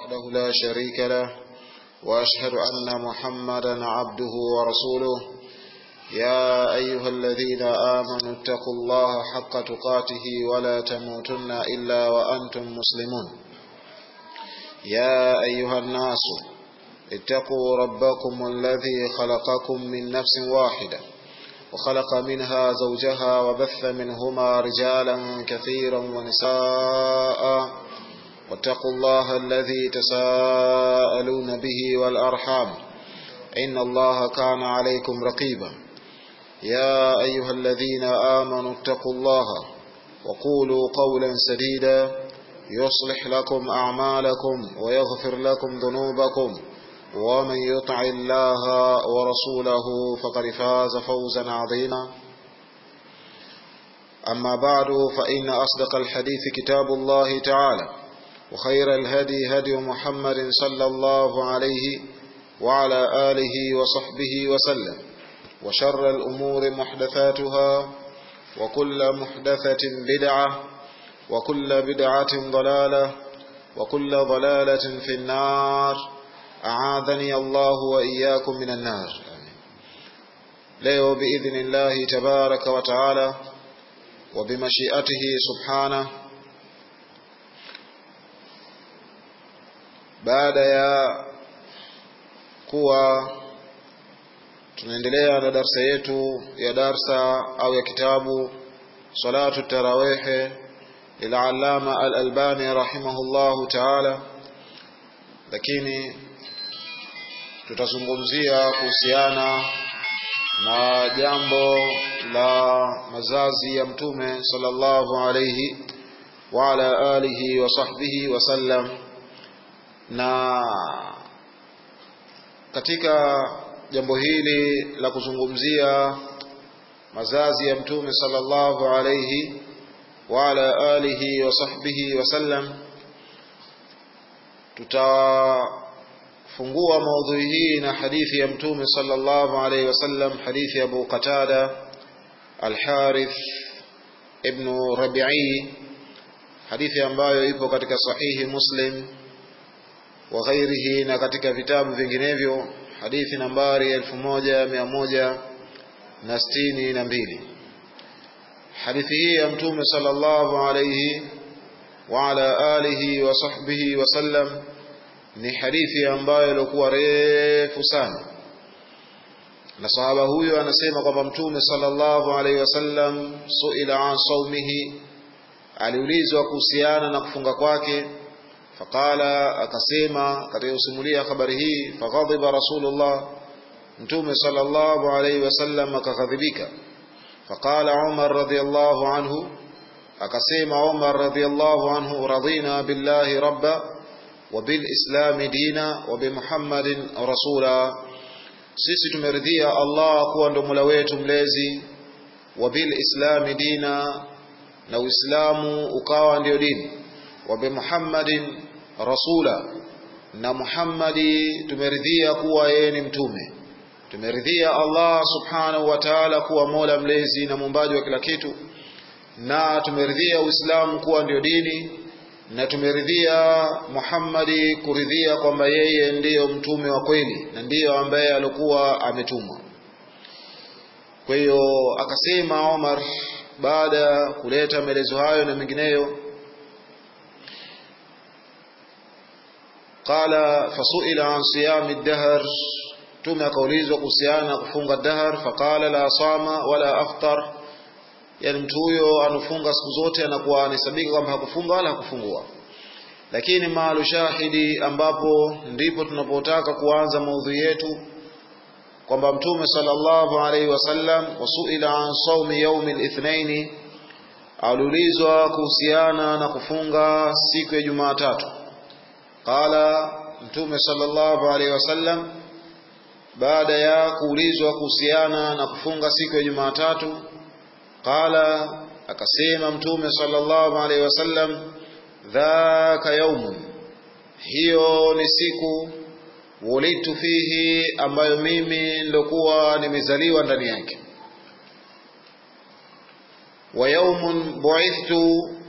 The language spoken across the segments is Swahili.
وحده لا شريك له وأشهد أن محمدا عبده ورسوله يا أيها الذين آمنوا اتقوا الله حق تقاته ولا تموتن إلا وأنتم مسلمون يا أيها الناس اتقوا ربكم الذي خلقكم من نفس واحدة وخلق منها زوجها وبث منهما رجالا كثيرا ونساء واتقوا الله الذي تساءلون به والأرحام إن الله كان عليكم رقيبا يا أيها الذين آمنوا اتقوا الله وقولوا قولا سديدا يصلح لكم أعمالكم ويغفر لكم ذنوبكم ومن يطع الله ورسوله فقد فاز فوزا عظيما أما بعد فإن أصدق الحديث كتاب الله تعالى وخير الهدي هدي محمد صلى الله عليه وعلى آله وصحبه وسلم وشر الأمور محدثاتها وكل محدثة بدعة وكل بدعة ضلالة وكل ضلالة في النار أعاذني الله وإياكم من النار leo بإذن الله تبارك وتعالى وبمشيئته سبحانه baada ya kuwa tunaendelea na darsa yetu ya darsa au ya kitabu salatu tarawihi lilallama al-albani rahimahullahu taala lakini tutazungumzia kuhusiana na jambo la mazazi ya mtume sallallahu alayhi wa ala alihi wa sahbihi wasallam na katika jambo hili la kuzungumzia mazazi ya mtume sallallahu alayhi wa ala alihi wa sahbihi wasallam tutafungua maudhui hii na hadithi ya mtume sallallahu alayhi wasallam hadithi ya Abu Qatada Al-Harith ibn Rabi'i hadithi ambayo ipo katika sahihi Muslim wa ghairihi na katika vitabu vinginevyo hadithi nambari elfu moja mia moja na sitini na mbili hadithi hii ya mtume sallallahu alayhi wa ala alihi wa sahbihi wasallam ni hadithi ambayo ilikuwa refu sana na sahaba huyo anasema kwamba mtume sallallahu alayhi wasallam suila an saumihi aliulizwa kuhusiana na kufunga kwake faqala akasema katika kusimulia habari hii faghadhiba rasulullah mtume sallallahu alayhi wasallam akaghadhibika faqala umar radhiyallahu anhu akasema umar radhiyallahu anhu radina billahi rabba wa bil islami dina wa bi muhammadin rasula sisi tumeridhia allah kuwa ndo mola wetu mlezi wa bil islami dina na uislamu ukawa ndio dini wa bi muhammadin rasula na Muhammadi tumeridhia kuwa yeye ni mtume tumeridhia Allah subhanahu wa ta'ala kuwa mola mlezi na muumbaji wa kila kitu na tumeridhia Uislamu kuwa ndio dini na tumeridhia Muhammadi kuridhia kwamba yeye ndiyo mtume wa kweli na ndiyo ambaye alikuwa ametumwa kwa hiyo akasema Omar baada ya kuleta maelezo hayo na mengineyo qala fasuila an siyami ad-dahr tume akaulizwa kuhusiana kufunga dahr faqala la sama wala aftar yani mtu huyo anafunga siku zote anakuwa anahesabika kwamba hakufunga wala hakufungua lakini maalu shahidi ambapo ndipo tunapotaka kuanza maudhui yetu kwamba mtume sallallahu alaihi wasallam wasuila an saumi yaumi lithnaini aliulizwa kuhusiana na kufunga siku ya Jumatatu qala mtume sallallahu alaihi wasallam baada ya kuulizwa kuhusiana na kufunga siku ya Jumatatu qala akasema mtume sallallahu alaihi wasallam dhaka yaumun hiyo ni siku wulitu fihi ambayo mimi ndokuwa nimezaliwa ndani yake wa yaumun bu'ithtu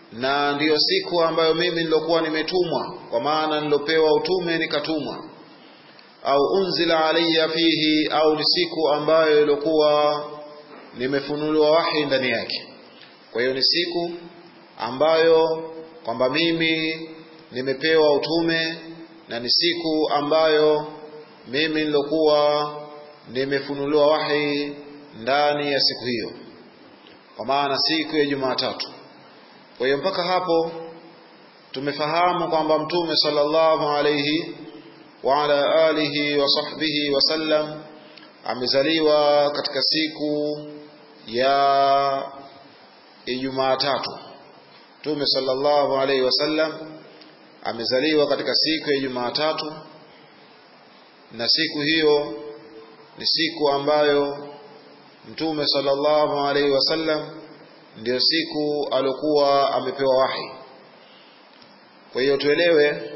na ndiyo siku ambayo mimi nilokuwa nimetumwa kwa maana nilopewa utume nikatumwa au unzila alayya fihi au ni siku ambayo ilikuwa nimefunuliwa wahi ndani yake kwa hiyo ni siku ambayo kwamba mimi nimepewa utume na ni siku ambayo mimi nilokuwa nimefunuliwa wahi ndani ya siku hiyo kwa maana siku ya Jumatatu kwa hiyo mpaka hapo tumefahamu kwamba mtume sallallahu alayhi wa ala alihi wa sahbihi wasallam amezaliwa katika siku ya Ijumaa tatu. Mtume sallallahu alayhi wasallam amezaliwa katika siku ya Ijumaa tatu, na siku hiyo ni siku ambayo Mtume sallallahu alayhi wasallam ndiyo siku aliokuwa amepewa wahi. Kwa hiyo tuelewe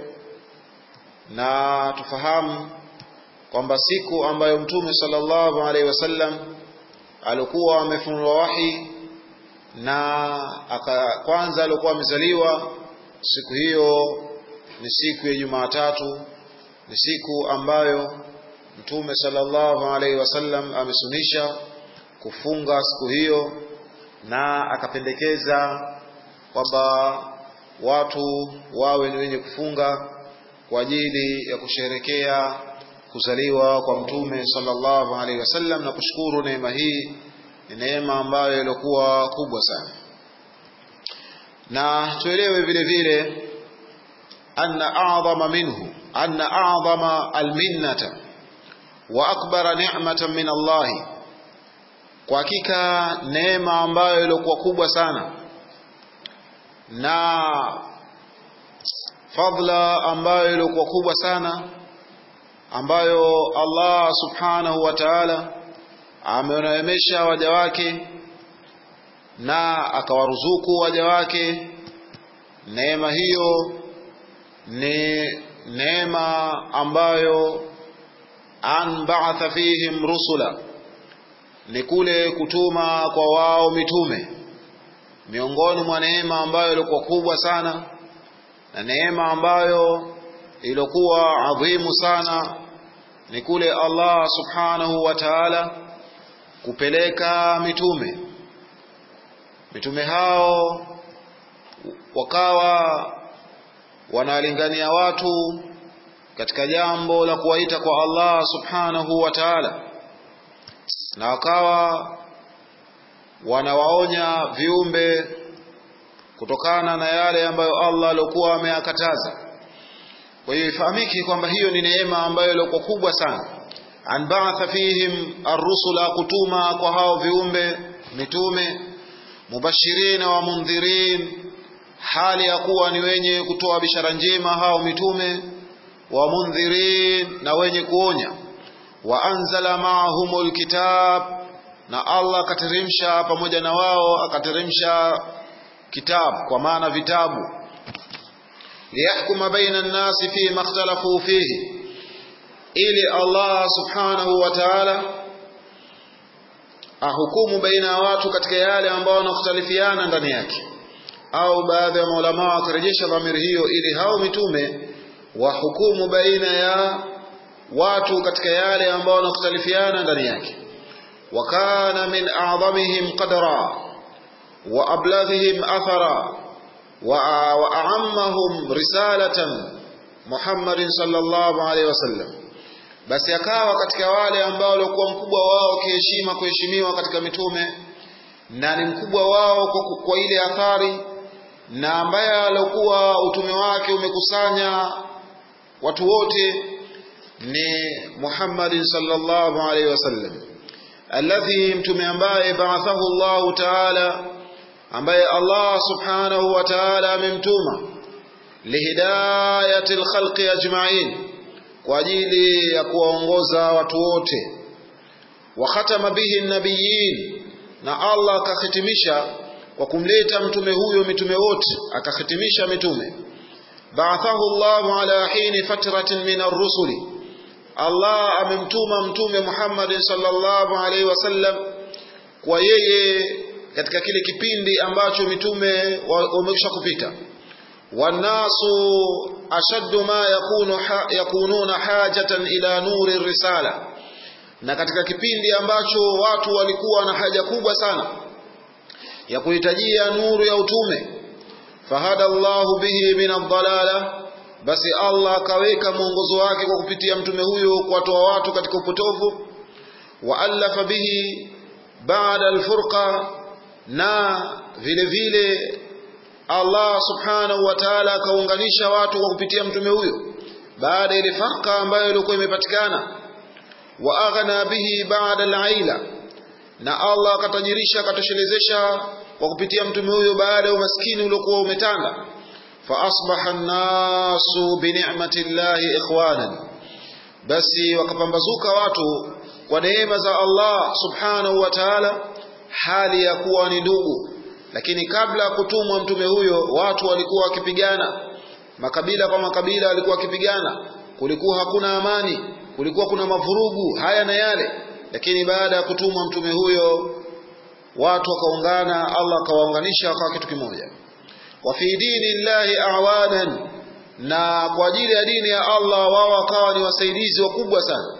na tufahamu kwamba siku ambayo Mtume sallallahu alaihi wasallam alikuwa amefunua wahi na aka, kwanza alikuwa amezaliwa siku hiyo ni siku ya Jumatatu, ni siku ambayo Mtume sallallahu alaihi wasallam amesunisha kufunga siku hiyo na akapendekeza kwamba watu wawe ni wenye kufunga kwa ajili ya kusherekea kuzaliwa kwa mtume sallallahu alaihi wasallam na kushukuru neema hii ni neema ambayo ilikuwa kubwa sana na tuelewe vile vile anna a'dhama minhu anna a'dhama alminnata wa akbara ni'matan min Allah kwa hakika neema ambayo ilikuwa kubwa sana na fadla ambayo ilikuwa kubwa sana ambayo Allah subhanahu wa ta'ala amewaneemesha waja wake na akawaruzuku waja wake neema hiyo ni neema ambayo an ba'atha fihim rusula ni kule kutuma kwa wao mitume miongoni mwa neema ambayo ilikuwa kubwa sana na neema ambayo ilikuwa adhimu sana ni kule Allah subhanahu wa ta'ala kupeleka mitume mitume hao wakawa wanalingania watu katika jambo la kuwaita kwa Allah subhanahu wa ta'ala na wakawa wanawaonya viumbe kutokana na yale ambayo Allah alikuwa ameyakataza. Kwa hiyo ifahamiki kwamba hiyo ni neema ambayo ilikuwa kubwa sana. An ba'atha fihim ar-rusula, kutuma kwa hao viumbe mitume, mubashirina wa mundhirin, hali ya kuwa ni wenye kutoa bishara njema hao mitume, wa mundhirin, na wenye kuonya. Wa anzala ma'ahumul kitab, na Allah akateremsha pamoja na wao akateremsha kitabu kwa maana vitabu liyahkuma baina an-nasi fi ma ikhtalafu fihi ili Allah subhanahu wa ta'ala ahukumu baina ya watu katika yale ambao wanakhtalifiana ndani yake au baadhi ya maulama wakarejesha dhamiri hiyo ili hao mitume wahukumu baina ya watu katika yale ambao wanakhtalifiana ndani yake wakana min a'dhamihim qadra وأبلغهم أثرا وأعمهم رسالة محمد صلى الله عليه وسلم basi akawa katika wale ambao walikuwa mkubwa wao kiheshima kuheshimiwa katika mitume na ni mkubwa wao kwa, kwa ile athari na ambaye alikuwa utume wake umekusanya watu wote ni Muhammadin sallallahu alaihi wasallam alladhi mtume ambaye ba'athahu Allah ta'ala ambaye Allah subhanahu wa ta'ala amemtuma lihidayati alkhalqi ajma'in kwa ajili ya kuwaongoza watu wote wa khatama bihi nabiyin na Allah akahitimisha kwa kumleta mtume huyo mitume wote akahitimisha mitume ba'athahu Allah ala hini fatratin min ar-rusuli Allah amemtuma mtume Muhammad sallallahu alaihi wasallam kwa yeye katika kile kipindi ambacho mitume wamekwisha kupita wanasu ashaddu ma yakunu ha, yakununa hajatan ila nuri risala na katika kipindi ambacho watu walikuwa na haja kubwa sana ya kuhitajia nuru ya utume fahada Allahu bihi min ad-dalala basi Allah akaweka mwongozo wake kwa kupitia mtume huyo kuwatoa watu katika upotovu wa alafa bihi baada alfurqa na vile vile Allah subhanahu wa ta'ala akaunganisha watu kwa kupitia mtume huyo baada ile farqa ambayo ilikuwa imepatikana wa aghna bihi baada alaila na Allah akatajirisha akatoshelezesha kwa kupitia mtume huyo baada ya umaskini uliokuwa umetanda fa asbaha an-nasu bi ni'mati llahi ikhwanan basi wakapambazuka watu kwa neema za Allah subhanahu wa ta'ala hali ya kuwa ni ndugu lakini kabla ya kutumwa mtume huyo watu walikuwa wakipigana makabila kwa makabila walikuwa wakipigana kulikuwa hakuna amani kulikuwa kuna mavurugu haya na yale lakini baada ya kutumwa mtume huyo watu wakaungana Allah akawaunganisha wakawa kitu kimoja wa fi dini llahi awanan na kwa ajili ya dini ya Allah wao wakawa ni wasaidizi wakubwa sana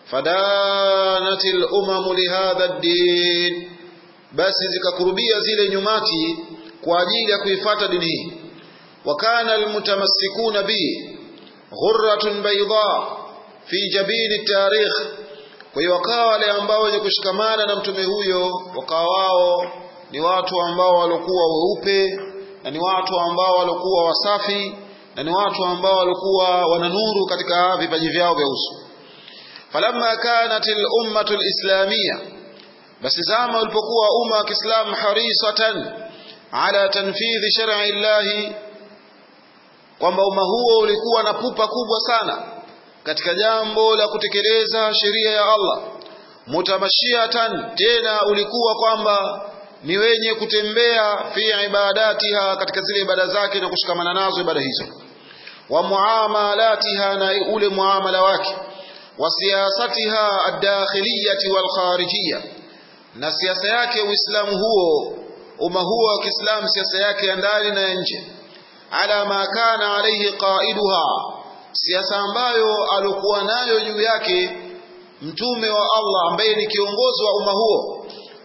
fadanatil umamu lihadha ad-din basi zikakurubia zile nyumati kwa ajili ya kuifata dini hii wakana almutamassikuna bi ghurratun bayda fi jabini tarikh kwa hiyo wakawa wale ambao wenye kushikamana na mtume huyo wakawa wao ni watu ambao walikuwa weupe na ni watu ambao walikuwa wasafi na ni watu ambao walikuwa wana nuru katika vipaji vyao vya uso falamma kanat al-ummatu al-islamiyya basi zama ulipokuwa umma wa Kiislamu harisatan ala tanfidhi shar'i llahi kwamba umma huo ulikuwa na pupa kubwa sana katika jambo la kutekeleza sheria ya Allah mutamashiatan tena ulikuwa kwamba ni wenye kutembea fi ibadatiha katika zile ibada zake na kushikamana nazo ibada hizo wa muamalatiha na ule muamala wake wa siyasatiha ad-dakhiliyati wal kharijiyya na siasa yake uislamu huo umma huo wa Kiislamu siasa yake ya ndani na ya nje ala ma kana alayhi qaiduha siasa ambayo alikuwa nayo juu yake mtume wa Allah ambaye ni kiongozi wa umma huo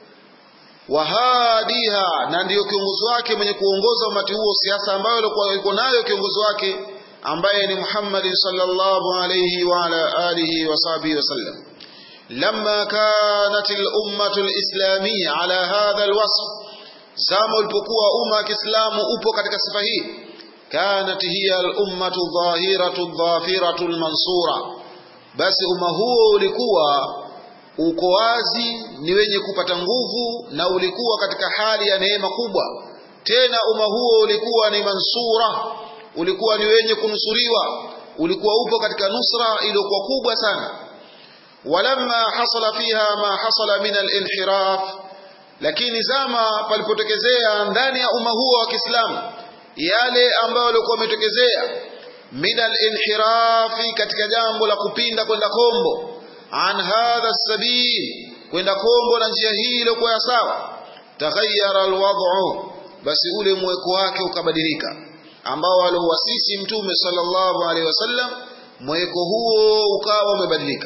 wahadiha na ndiyo kiongozi wake mwenye kuongoza umati huo siasa ambayo alikuwa yuko nayo kiongozi wake ambaye ni Muhammad sallallahu alayhi wa ala alihi wa sahbihi wasallam lamma kanat al-ummah al-islamiyya ala hadha al-wasf zama ulipokuwa umma wa Kiislamu upo katika sifa hii kanat hiya al-ummah dhahiratu dhafiratu al-mansura basi umma huo ulikuwa uko wazi ni wenye kupata nguvu na ulikuwa katika hali ya neema kubwa tena umma huo ulikuwa ni mansura ulikuwa ni wenye kunusuriwa ulikuwa upo katika nusra iliyokuwa kubwa sana walamma hasala fiha ma hasala min al-inhiraf lakini zama palipotokezea ndani ya umma huo wa Kiislamu yale ambayo walikuwa wametokezea min al-inhirafi katika jambo la kupinda kwenda kombo an hadha sabil kwenda kombo na njia hii iliyokuwa sawa taghayyara alwad'u basi ule mweko wake ukabadilika ambao aliuasisi mtume sallallahu alaihi wasallam mweko huo ukawa umebadilika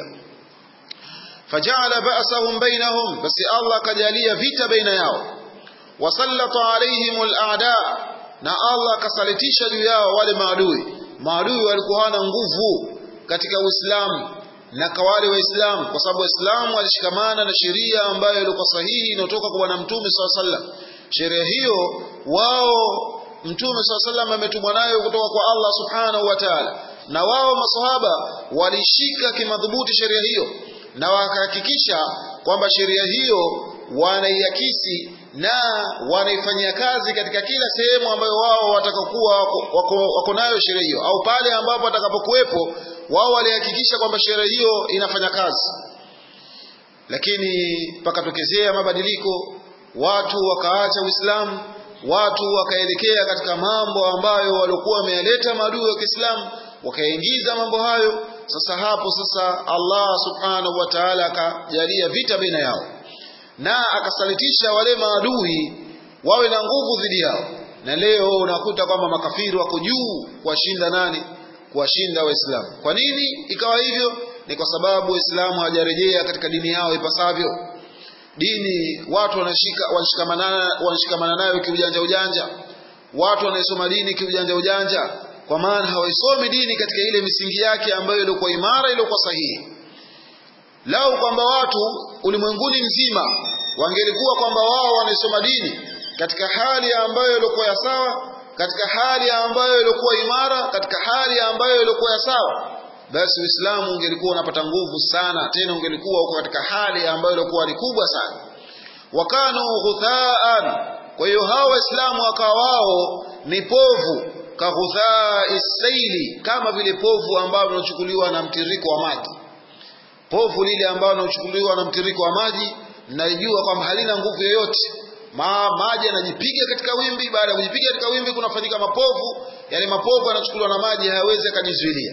faja'ala ba'sahum bainahum basi Allah kajalia vita baina yao wasallata alaihim al'ada na Allah akasalitisha juu yao wale maadui maadui walikuwa hana nguvu katika Uislamu na kwa wale waislamu kwa sababu waislamu walishikamana na sheria ambayo ilikuwa sahihi inayotoka kwa bwana mtume swalla sallam sheria hiyo wao mtume swalla sallam ametumwa nayo kutoka kwa Allah subhanahu wa ta'ala na wao maswahaba walishika kimadhubuti sheria hiyo na wakahakikisha kwamba sheria hiyo wanaiakisi na wanaifanyia kazi katika kila sehemu ambayo wao watakakuwa wako, wako, wako nayo sheria hiyo au pale ambapo watakapokuwepo wao walihakikisha kwamba sheria hiyo inafanya kazi lakini pakatokezea mabadiliko watu wakaacha Uislamu watu wakaelekea katika mambo ambayo walikuwa wameyaleta maadui wa Kiislamu wakaingiza mambo hayo sasa hapo sasa Allah subhanahu wa ta'ala akajalia vita baina yao na akasalitisha wale maadui wawe na nguvu dhidi yao na leo unakuta kwamba makafiri wako juu kuwashinda nani kuwashinda waislamu kwa nini ikawa hivyo ni kwa sababu waislamu hawajarejea katika dini yao ipasavyo dini watu wanashika wanashikamana wanashikamana nayo kiujanja ujanja watu wanaisoma dini kiujanja ujanja kwa maana hawaisomi dini katika ile misingi yake ambayo ilikuwa imara iliyokuwa sahihi lau kwamba watu ulimwenguni mzima wangelikuwa kwamba wao wanaisoma dini katika hali ambayo ilikuwa ya sawa katika hali ambayo ilikuwa imara katika hali ambayo ilikuwa ya sawa basi Uislamu ungelikuwa unapata nguvu sana tena ungelikuwa uko katika hali ambayo ilikuwa ni kubwa sana wakanu ghuthaan kwa hiyo hao waislamu wakawa wao ni povu kaghuthaa isaili kama vile povu ambalo linachukuliwa na mtiriko wa maji povu lile ambalo linachukuliwa na mtiriko wa maji mnalijua kwamba halina nguvu yoyote Ma, maji yanajipiga katika wimbi baada ya kujipiga katika wimbi kunafanyika mapovu yale mapovu yanachukuliwa na maji hayawezi akajizuilia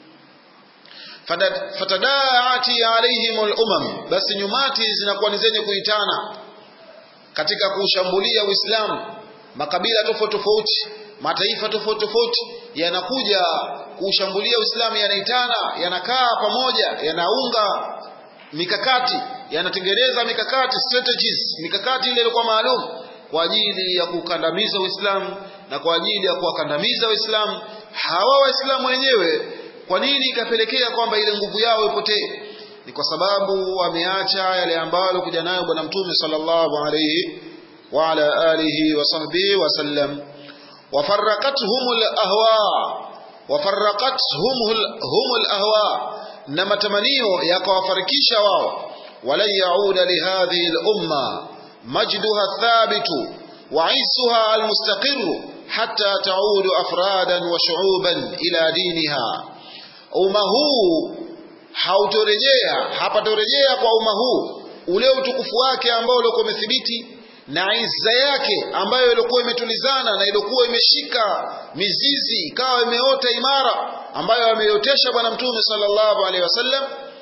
fatadaati alaihim lumam basi nyumati zinakuwa ni zenye kuitana katika kuushambulia uislamu makabila tofauti tofauti mataifa tofauti tofauti yanakuja kuushambulia uislamu yanaitana yanakaa pamoja yanaunga mikakati yanatengeneza mikakati strategies mikakati ile ilikuwa maalum kwa ajili ya kukandamiza uislamu na kwa ajili ya kuwakandamiza waislamu hawa waislamu wenyewe kwa nini ikapelekea kwamba ile nguvu yao ipotee ni kwa sababu wameacha yale ambayo alikuja nayo bwana mtume sallallahu alayhi wa ala alihi wa sahbihi wasallam wafarraqathum alahwa wafarraqathum hum alahwa na matamanio yakawafarikisha wao walan yauda lihadhihi lumma majduha thabitu وعزها المستقر حتى تعود أفرادا وشعوبا إلى دينها umma huu hautorejea hapatorejea kwa umma huu ule utukufu wake ambao ulikuwa umethibiti na izza yake ambayo ilikuwa imetulizana na ilikuwa imeshika mizizi ikawa imeota imara ambayo ameiotesha bwana mtume sallallahu alaihi wasallam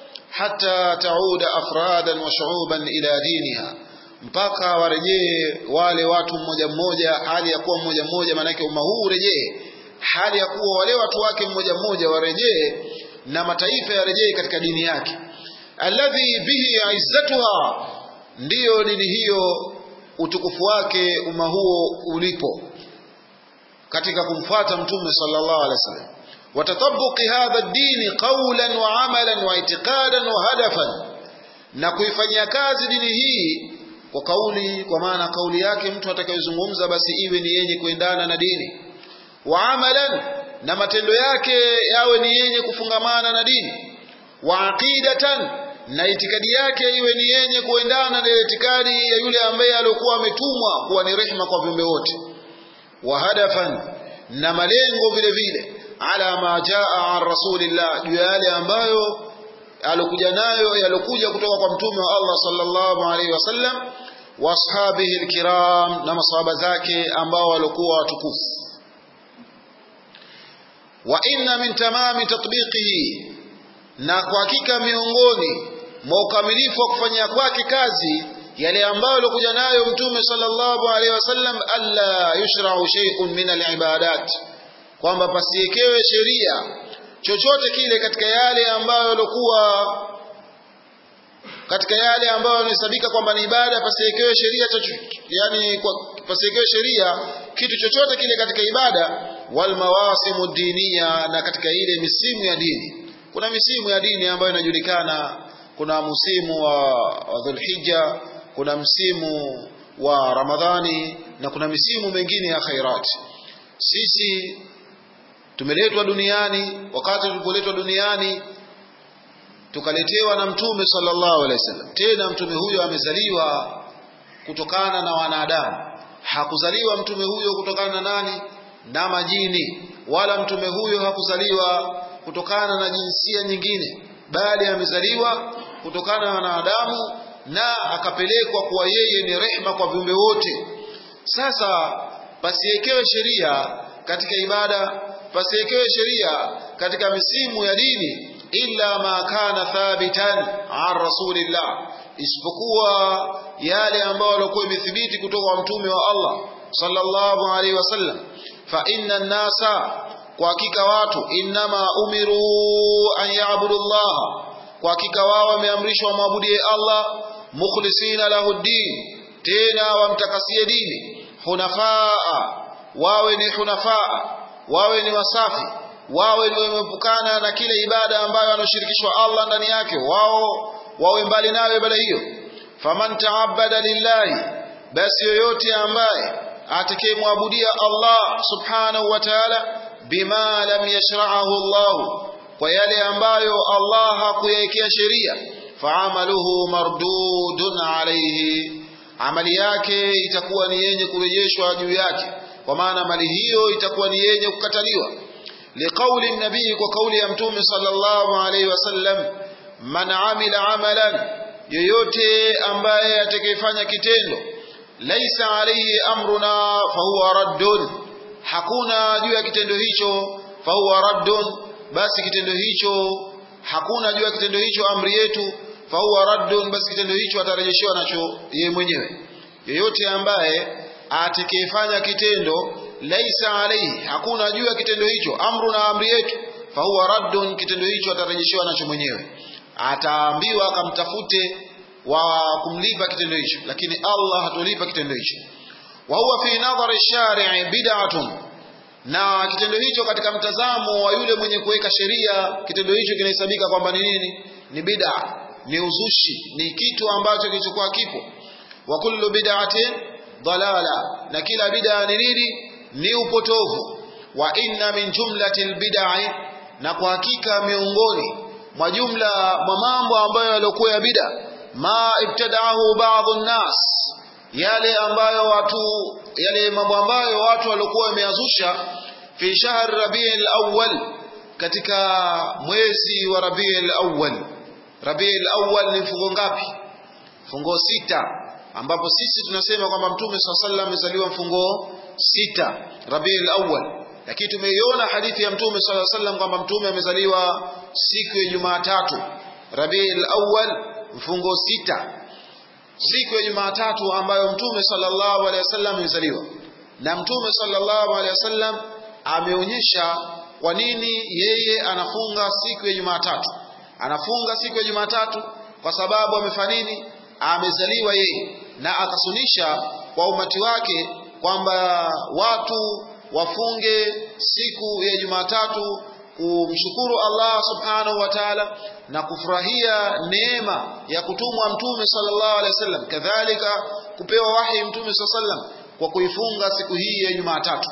hata tauda afradan wa shuuban ila diniha mpaka warejee wale watu mmoja mmoja hali ya kuwa mmoja mmoja maanake umma huu urejee hali ya kuwa wale watu wake mmoja mmoja warejee na mataifa yarejee katika dini yake alladhi bihi izzatuha ndiyo dini hiyo utukufu wake umma huo ulipo katika kumfuata mtume sallallahu alaihi wasallam watatabuqi hadha ad-din qawlan wa amalan wa i'tiqadan wa hadafan na kuifanyia kazi dini hii kwa kauli kwa maana kauli yake mtu atakayezungumza basi iwe ni yenye kuendana na dini wa amalan na matendo yake yawe ni yenye kufungamana na dini wa aqidatan na itikadi yake iwe ni yenye kuendana na itikadi ya yule ambaye alikuwa ametumwa kuwa ni rehema kwa viumbe wote wa hadafan na malengo vile vile ala ma jaa an rasulillah juu ya yale ambayo alokuja nayo yalokuja kutoka kwa mtume wa Allah sallallahu alaihi wasallam wa ashabihi alkiram na masahaba zake ambao walikuwa watukufu wa inna min tamami tatbiqihi na kwa hakika miongoni mwa ukamilifu wa kufanyia kwake kazi yale ambayo alikuja nayo mtume sallallahu alaihi wasallam alla yushra'u shay'un min alibadat kwamba pasiekewe sheria chochote kile katika yale ambayo yalikuwa katika yale ambayo yanahesabika kwamba ni ibada pasiekewe sheria yani pasiekewe sheria kitu chochote kile katika ibada wal mawasimu diniya na katika ile misimu ya dini kuna misimu ya dini ambayo inajulikana kuna msimu wa, wa Dhulhijja kuna msimu wa Ramadhani na kuna misimu mengine ya khairati sisi tumeletwa duniani wakati tulipoletwa duniani tukaletewa na mtume sallallahu alaihi wasallam tena mtume huyo amezaliwa kutokana na wanadamu hakuzaliwa mtume huyo kutokana na nani na majini wala mtume huyo hakuzaliwa kutokana na jinsia nyingine bali amezaliwa kutokana na wanadamu na akapelekwa kuwa yeye ni rehma kwa viumbe wote sasa pasiekewe sheria katika ibada pasiekewe sheria katika misimu ya dini illa ma kana thabitan an rasulillah isipokuwa yale ambayo yalikuwa imethibiti kutoka kwa mtume wa Allah sallallahu alaihi wasallam fa inna nasa kwa hakika watu innama umiru an ya'budu Allah kwa hakika wao wameamrishwa wamwabudie Allah mukhlisina lahu din tena wamtakasie dini hunafaa wawe ni hunafaa wawe ni wasafi wawe ni wamepukana na kile ibada ambayo anashirikishwa Allah ndani yake wao wawe mbali nayo ibada hiyo faman ta'abbada lillahi basi yoyote ambaye atakayemwabudia Allah subhanahu wa ta'ala bima lam yashra'ahu Allah kwa yale ambayo Allah hakuyawekea sheria faamaluhu mardudun alayhi amali yake itakuwa ni yenye kurejeshwa juu yake kwa maana mali hiyo itakuwa ni yenye kukataliwa liqauli nabii kwa kauli ya mtume sallallahu alayhi wasallam man amila amalan yoyote ambaye atakayefanya kitendo laisa alayhi amruna fahuwa raddun hakuna juu ya kitendo hicho fahuwa raddun basi kitendo hicho hakuna juu ya kitendo hicho amri yetu fahuwa raddun basi kitendo hicho atarejeshewa nacho yeye mwenyewe yoyote ambaye atakayefanya kitendo laisa alayhi hakuna juu ya kitendo hicho amru na amri yetu fahuwa raddun kitendo hicho atarejeshewa nacho mwenyewe ataambiwa akamtafute wa kumlipa kitendo hicho lakini Allah hatolipa kitendo hicho wa huwa fi nadhari shari'i bid'atun na kitendo hicho katika mtazamo wa yule mwenye kuweka sheria kitendo hicho kinahesabika kwamba ni nini ni bid'a ni uzushi ni kitu ambacho kilichokuwa kipo wa kullu bid'atin dalala na kila bid'a ni nini ni upotovu wa inna min jumlatil bid'i na kwa hakika miongoni mwa jumla mwa mambo ambayo yaliokuwa ya bid'a ma ibtada'ahu ba'dhu nas yale ambayo watu yale mambo ambayo watu waliokuwa wameazusha fi shahr rabiul awwal katika mwezi wa rabiul awwal rabiul awwal ni mfungo ngapi mfungo sita ambapo sisi tunasema kwamba mtume swalla sallam amezaliwa mfungo sita rabiul awwal lakini tumeiona hadithi ya mtume swalla sallam kwamba mtume amezaliwa siku ya Jumatatu rabiul awwal mfungo sita siku ya Jumatatu ambayo Mtume sallallahu alaihi wasallam amezaliwa. Na Mtume sallallahu alaihi wasallam ameonyesha kwa nini yeye anafunga siku ya Jumatatu. Anafunga siku ya Jumatatu kwa sababu amefanya nini? Amezaliwa yeye, na akasunisha kwa umati wake kwamba watu wafunge siku ya Jumatatu kumshukuru Allah subhanahu wa ta'ala na kufurahia neema ya kutumwa mtume sallallahu alaihi wasallam kadhalika kupewa wahi mtume sallallahu alaihi wasallam kwa kuifunga siku hii ya Jumatatu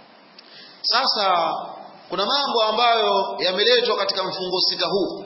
sasa kuna mambo ambayo yameletwa katika mfungo sita huu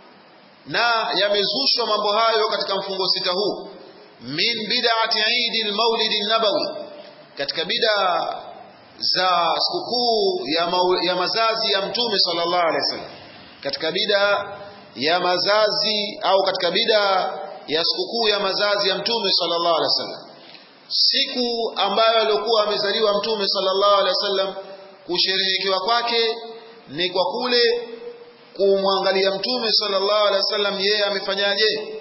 na yamezushwa mambo hayo katika mfungo sita huu min bid'ati Eid al-Maulid an-Nabawi katika bid'a za sikukuu ya, mau, ya mazazi ya mtume sallallahu alaihi wasallam katika bida ya mazazi au katika bida ya sikukuu ya mazazi ya mtume sallallahu alaihi wasallam siku ambayo alikuwa amezaliwa mtume sallallahu alaihi wasallam kusherehekewa kwake ni kwa kule kumwangalia mtume sallallahu alaihi wasallam yeye amefanyaje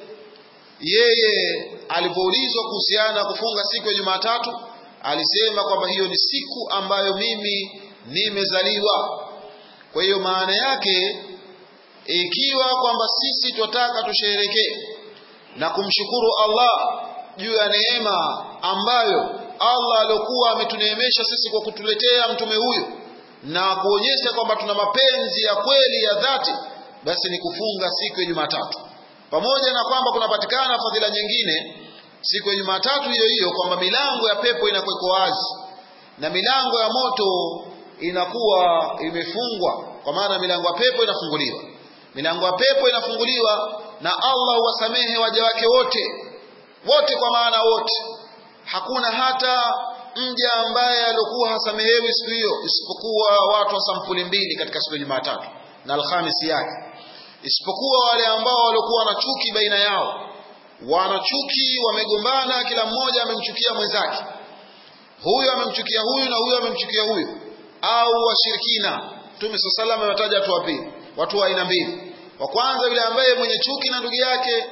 yeye alipoulizwa kuhusiana na kufunga siku ya Jumatatu alisema kwamba hiyo ni siku ambayo mimi nimezaliwa. Kwa hiyo maana yake ikiwa kwamba sisi twataka tusherekee na kumshukuru Allah juu ya neema ambayo Allah aliokuwa ametuneemesha sisi kwa kutuletea mtume huyu na kuonyesha kwamba tuna mapenzi ya kweli ya dhati, basi ni kufunga siku ya Jumatatu, pamoja na kwamba kunapatikana fadhila nyingine siku ya Jumatatu hiyo hiyo kwamba milango ya pepo inakuwa iko wazi na milango ya moto inakuwa imefungwa, kwa maana milango ya pepo inafunguliwa. Milango ya pepo inafunguliwa na Allah huwasamehe waja wake wote wote, kwa maana wote, hakuna hata mja ambaye alikuwa hasamehewi siku hiyo, isipokuwa watu wa sampuli mbili katika siku ya Jumatatu na Alhamisi yake, isipokuwa wale ambao walikuwa na chuki baina yao wanachuki wamegombana, kila mmoja amemchukia mwenzake, huyu amemchukia huyu na huyu amemchukia huyu, au washirikina. Mtume swalla sallam ametaja watu wa pili, watu wa aina mbili. Wa kwanza yule ambaye mwenye chuki na ndugu yake,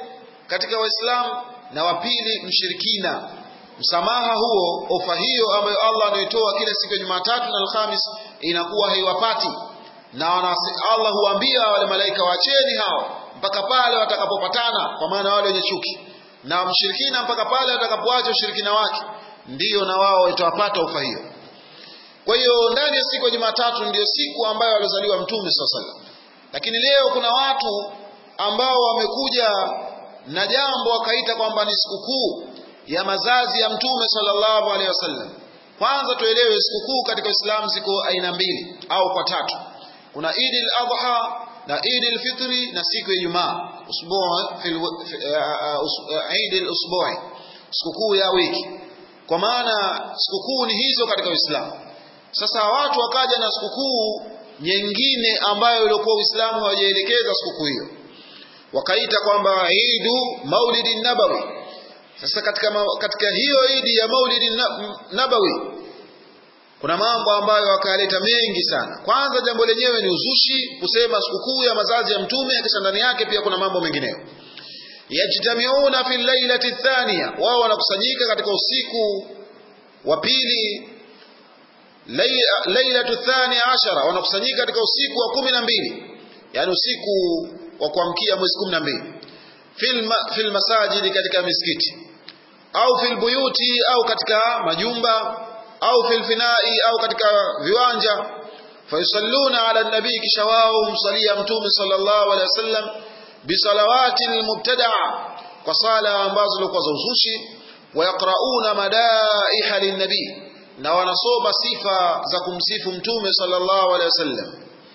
katika waislamu na wa pili mshirikina msamaha huo ofa hiyo ambayo Allah anaitoa kila siku ya Jumatatu na Alhamis inakuwa haiwapati na Allah huambia wale malaika waacheni hao mpaka pale watakapopatana kwa maana wale wenye chuki na mshirikina mpaka pale atakapoacha ushirikina wake ndiyo na wao itawapata ofa hiyo kwa hiyo ndani ya siku ya Jumatatu ndiyo siku ambayo alizaliwa Mtume SAW lakini leo kuna watu ambao wamekuja na jambo wakaita kwamba ni sikukuu ya mazazi ya Mtume sallallahu alaihi wasallam. Kwanza tuelewe sikukuu katika Uislamu ziko aina mbili au kwa tatu. Kuna Eid al-Adha na Eid al-Fitri na siku ya Ijumaa, usbuu fil Eid al-usbu'i, sikukuu ya wiki. Kwa maana sikukuu ni hizo katika Uislamu. Sasa watu wakaja na sikukuu nyingine ambayo ilikuwa Uislamu hawajaelekeza sikukuu hiyo, wakaita kwamba Eidu Maulidi Nabawi. Sasa katika, katika hiyo idi ya Maulidi Nabawi kuna mambo ambayo wakaleta mengi sana. Kwanza jambo lenyewe ni uzushi, kusema sikukuu ya mazazi ya Mtume, kisha ndani yake pia kuna mambo mengineyo. Yajtamiuna fi lailati thania, wao wanakusanyika katika usiku wa pili lailatu thani ashara wanakusanyika katika usiku wa kumi na mbili yani usiku wa kuamkia mwezi kumi na mbili fil masajidi katika misikiti au fil buyuti au katika majumba au fil finai au katika viwanja fayusalluna ala nabii kisha wao humsalia mtume sallallahu alaihi wasallam bisalawati almubtadaa kwa sala ambazo zilikuwa za uzushi wayaqrauna madaiha linnabii na wanasoma sifa za kumsifu mtume sallallahu alaihi wasallam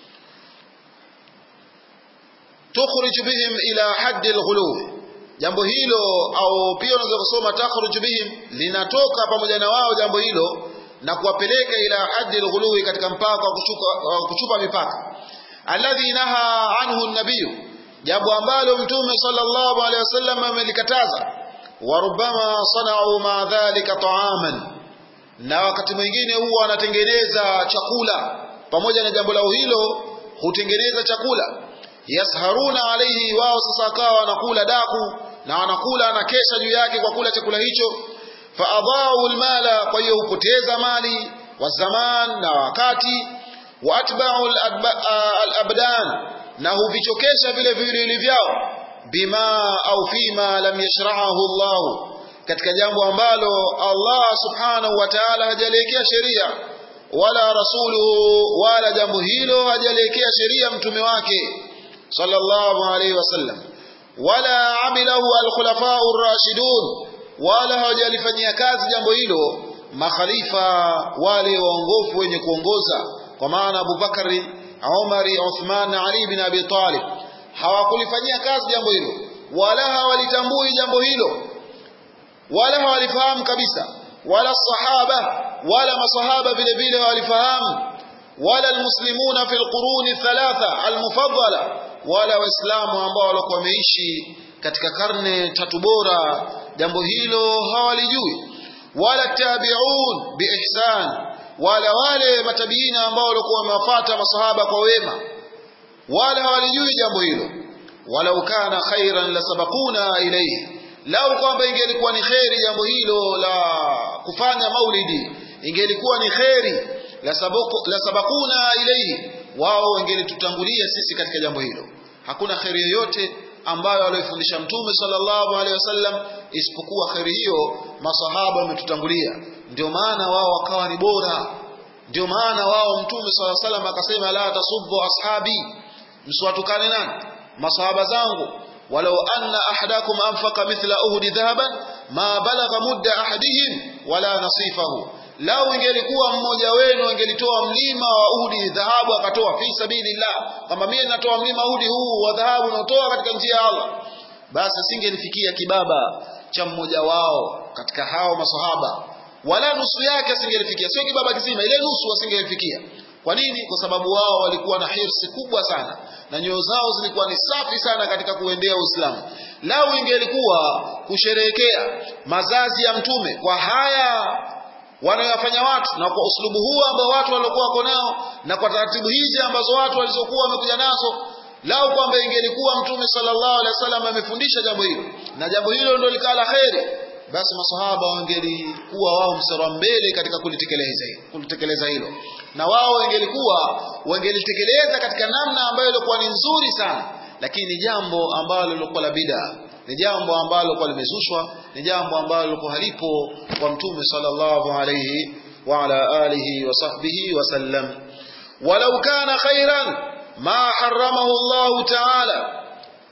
tukhrij bihim ila haddi alghuluw jambo hilo au pia unaweza kusoma takhruj bihim linatoka pamoja na wao jambo hilo na kuwapeleka ila haddi alghuluw katika mpaka wa kuchupa, kuchupa mipaka alladhi naha anhu an-nabiy jambo ambalo mtume sallallahu alaihi wasallam amelikataza wa rubbama sana'u ma dhalika ta'aman na wakati mwingine huwa wanatengeneza chakula pamoja na jambo lao hilo hutengeneza chakula yasharuna alaihi wao sasa wakawa wanakula daku na wanakula na kesha juu yake kwa kula chakula hicho faadhau almala kwa hiyo hupoteza mali wa zaman na wakati wa atba'u alabdan na huvichokesha vile viwili vyao bima au fima lam yashra'ahu Allah katika jambo ambalo Allah subhanahu wa ta'ala hajaliwekea sheria wala rasuluhu wala jambo hilo hajaliwekea sheria mtume wake sallallahu alayhi wasallam wala amilahu alkhulafa'u ar-rashidun wala hawajalifanyia kazi jambo hilo makhalifa wale waongofu wenye kuongoza kwa maana Abu Bakari Umari Uthman na Ali bin Abi Talib hawakulifanyia kazi jambo hilo wala hawalitambui jambo hilo wala hawalifahamu kabisa wala sahaba wala masahaba vile vile hawalifahamu wala almuslimuna fi alquruni thalatha almufaddala wala waislamu ambao walikuwa wameishi katika karne tatu bora jambo hilo hawalijui wala tabi'un biihsan wala wale matabiina ambao walikuwa wamewafuata masahaba kwa wema wala hawalijui jambo hilo walau kana khairan lasabaquna ilayhi lau kwamba ingelikuwa ni kheri jambo hilo la kufanya maulidi ingelikuwa ni kheri la, sabaku, la sabakuna ilaihi wao wangelitutangulia sisi katika jambo hilo hakuna kheri yoyote ambayo aliyofundisha mtume sallallahu alaihi wasallam isipokuwa kheri hiyo masahaba wametutangulia ndio maana wao wakawa ni bora ndio maana wao mtume sallallahu alaihi wasallam akasema la tasubbu ashabi msiwatukane nani masahaba zangu ولو أن أحدكم أنفق مثل أهد ذهبا ما بلغ مد أحدهم ولا نصيفه lau ingelikuwa mmoja wenu angelitoa mlima wa Uhudi dhahabu akatoa fi sabilillah kama mimi natoa mlima Uhudi huu wa dhahabu naotoa katika njia ya Allah basi asingelifikia kibaba cha mmoja wao katika hao masahaba wala nusu yake asingelifikia sio kibaba kizima ile nusu asingelifikia kwa nini kwa sababu wao walikuwa na hirsi kubwa sana na nyoyo zao zilikuwa ni safi sana katika kuendea Uislamu lau ingelikuwa kusherehekea mazazi ya mtume kwa haya wanayofanya watu na kwa uslubu huu ambao watu waliokuwa wako nao na kwa taratibu hizi ambazo watu walizokuwa wamekuja nazo lau kwamba ingelikuwa mtume sallallahu alaihi wasallam amefundisha jambo hilo na jambo hilo ndio likala kheri basi masahaba wangelikuwa wao msara mbele katika kulitekeleza kulitekeleza hilo na wao wangelikuwa wangelitekeleza katika namna ambayo ilikuwa ni nzuri sana lakini ni jambo ambalo lilikuwa la bid'a ni jambo ambalo lilikuwa limezushwa ni jambo ambalo lilikuwa halipo kwa mtume sallallahu alayhi wa ala alihi wa sahbihi wa sallam walau kana khairan ma haramahu Allah ta'ala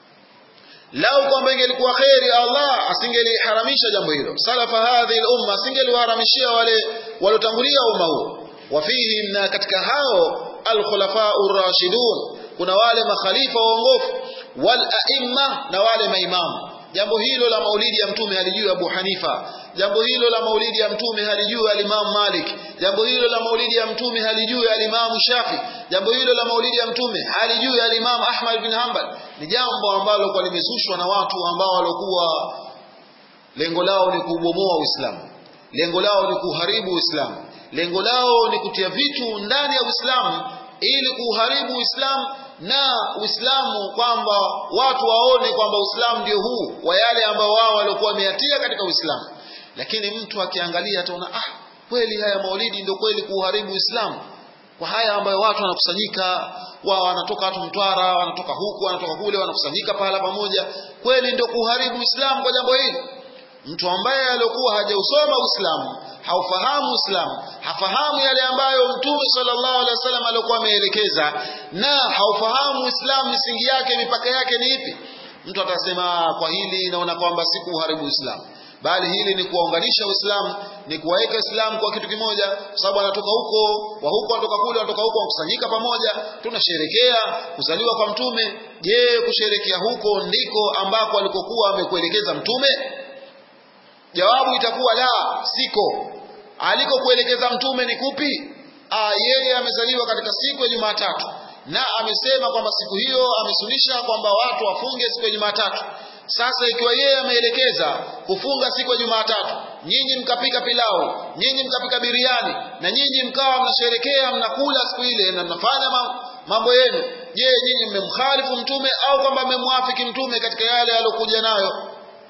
lau kwamba ingelikuwa kheri Allah asingeliharamisha jambo hilo salafa hadhihi al-umma asingeliwaharamishia wale waliotangulia umma huo wafihim na katika hao al-khulafa ar-rashidun kuna wale makhalifa waongofu wal a'imma na wale maimamu jambo hilo la maulidi ya mtume halijui Abu Hanifa jambo hilo la maulidi ya mtume halijui al-Imam Malik jambo hilo la maulidi ya mtume halijui al-Imam Shafi jambo hilo la maulidi ya mtume halijui al-Imam Ahmad bin Hanbal ni jambo ambalo kwa limezushwa na watu ambao walikuwa lengo lao ni kubomoa Uislamu lengo lao ni kuharibu Uislamu lengo lao ni kutia vitu ndani ya Uislamu ili kuharibu Uislamu na Uislamu kwamba watu waone kwamba Uislamu ndio huu wa yale ambao wao walikuwa wameyatia katika Uislamu lakini mtu akiangalia ataona ah kweli haya maulidi ndio kweli kuharibu Uislamu kwa haya ambayo watu wanakusanyika wao wanatoka watu Mtwara wanatoka huku wanatoka kule wanakusanyika pahala pamoja kweli ndio kuharibu Uislamu kwa jambo hili mtu ambaye alikuwa hajausoma Uislamu haufahamu Uislamu hafahamu yale ambayo Mtume sallallahu alaihi wasallam alikuwa ameelekeza na haufahamu Uislamu misingi yake mipaka yake ni ipi mtu atasema kwa hili naona kwamba si kuharibu Uislamu bali hili ni kuwaunganisha Uislamu ni kuwaweka Uislamu kwa kitu kimoja kwa sababu anatoka huko wa huko anatoka kule anatoka huko wakusanyika pamoja tunasherekea kuzaliwa kwa mtume je kusherekea huko ndiko ambako alikokuwa amekuelekeza mtume jawabu itakuwa la siko alikokuelekeza mtume ni kupi Aa, yeye amezaliwa katika siku ya Jumatatu na amesema kwamba siku hiyo amesunisha kwamba watu wafunge siku ya Jumatatu sasa ikiwa yeye ameelekeza kufunga siku ya Jumatatu, nyinyi mkapika pilau, nyinyi mkapika biriani, na nyinyi mkawa mnasherekea mnakula siku ile na mnafanya mambo yenu, je, nyinyi mmemkhalifu mtume au kwamba mmemwafiki mtume katika yale aliyokuja nayo?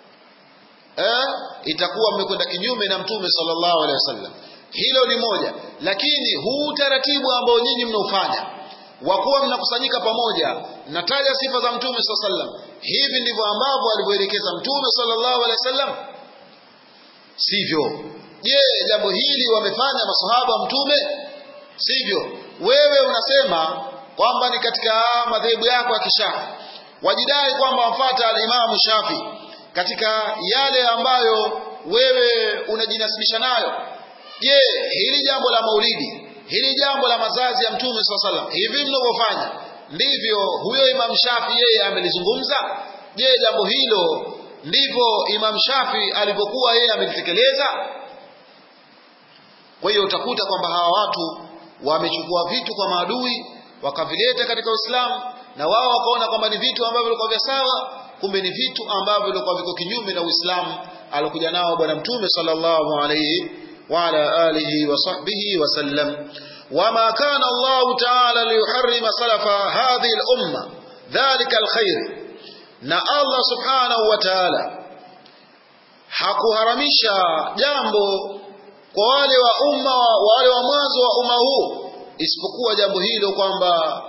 Eh, itakuwa mmekwenda kinyume na mtume sallallahu alaihi wasallam. Hilo ni moja, lakini huu utaratibu ambao nyinyi mnaufanya wa kuwa mnakusanyika pamoja mnataja sifa za mtume sallallahu alaihi wasallam hivi ndivyo ambavyo alivyoelekeza mtume sallallahu alaihi wasallam sivyo je jambo hili wamefanya masahaba mtume sivyo wewe unasema kwamba ni katika madhehebu yako ya kishafi wajidai kwamba wamfuata alimamu shafi katika yale ambayo wewe unajinasibisha nayo je hili jambo la maulidi hili jambo la mazazi ya mtume swalla salam hivi mnavyofanya ndivyo huyo Imam Shafi yeye amelizungumza je jambo hilo ndivyo Imam Shafi alivyokuwa yeye amelitekeleza kwa hiyo utakuta kwamba hawa watu wamechukua vitu kwa maadui wakavileta katika Uislamu na wao wakaona kwamba ni vitu ambavyo vilikuwa vya sawa kumbe ni vitu ambavyo vilikuwa viko kinyume na Uislamu alokuja nao bwana mtume sallallahu alayhi وعلى آله وصحبه وسلم وما كان الله تعالى ليحرم سلف هذه الأمة ذلك الخير na Allah subhanahu wa ta'ala hakuharamisha jambo kwa wale wa umma wale wa mwanzo wa umma huu isipokuwa jambo hilo kwamba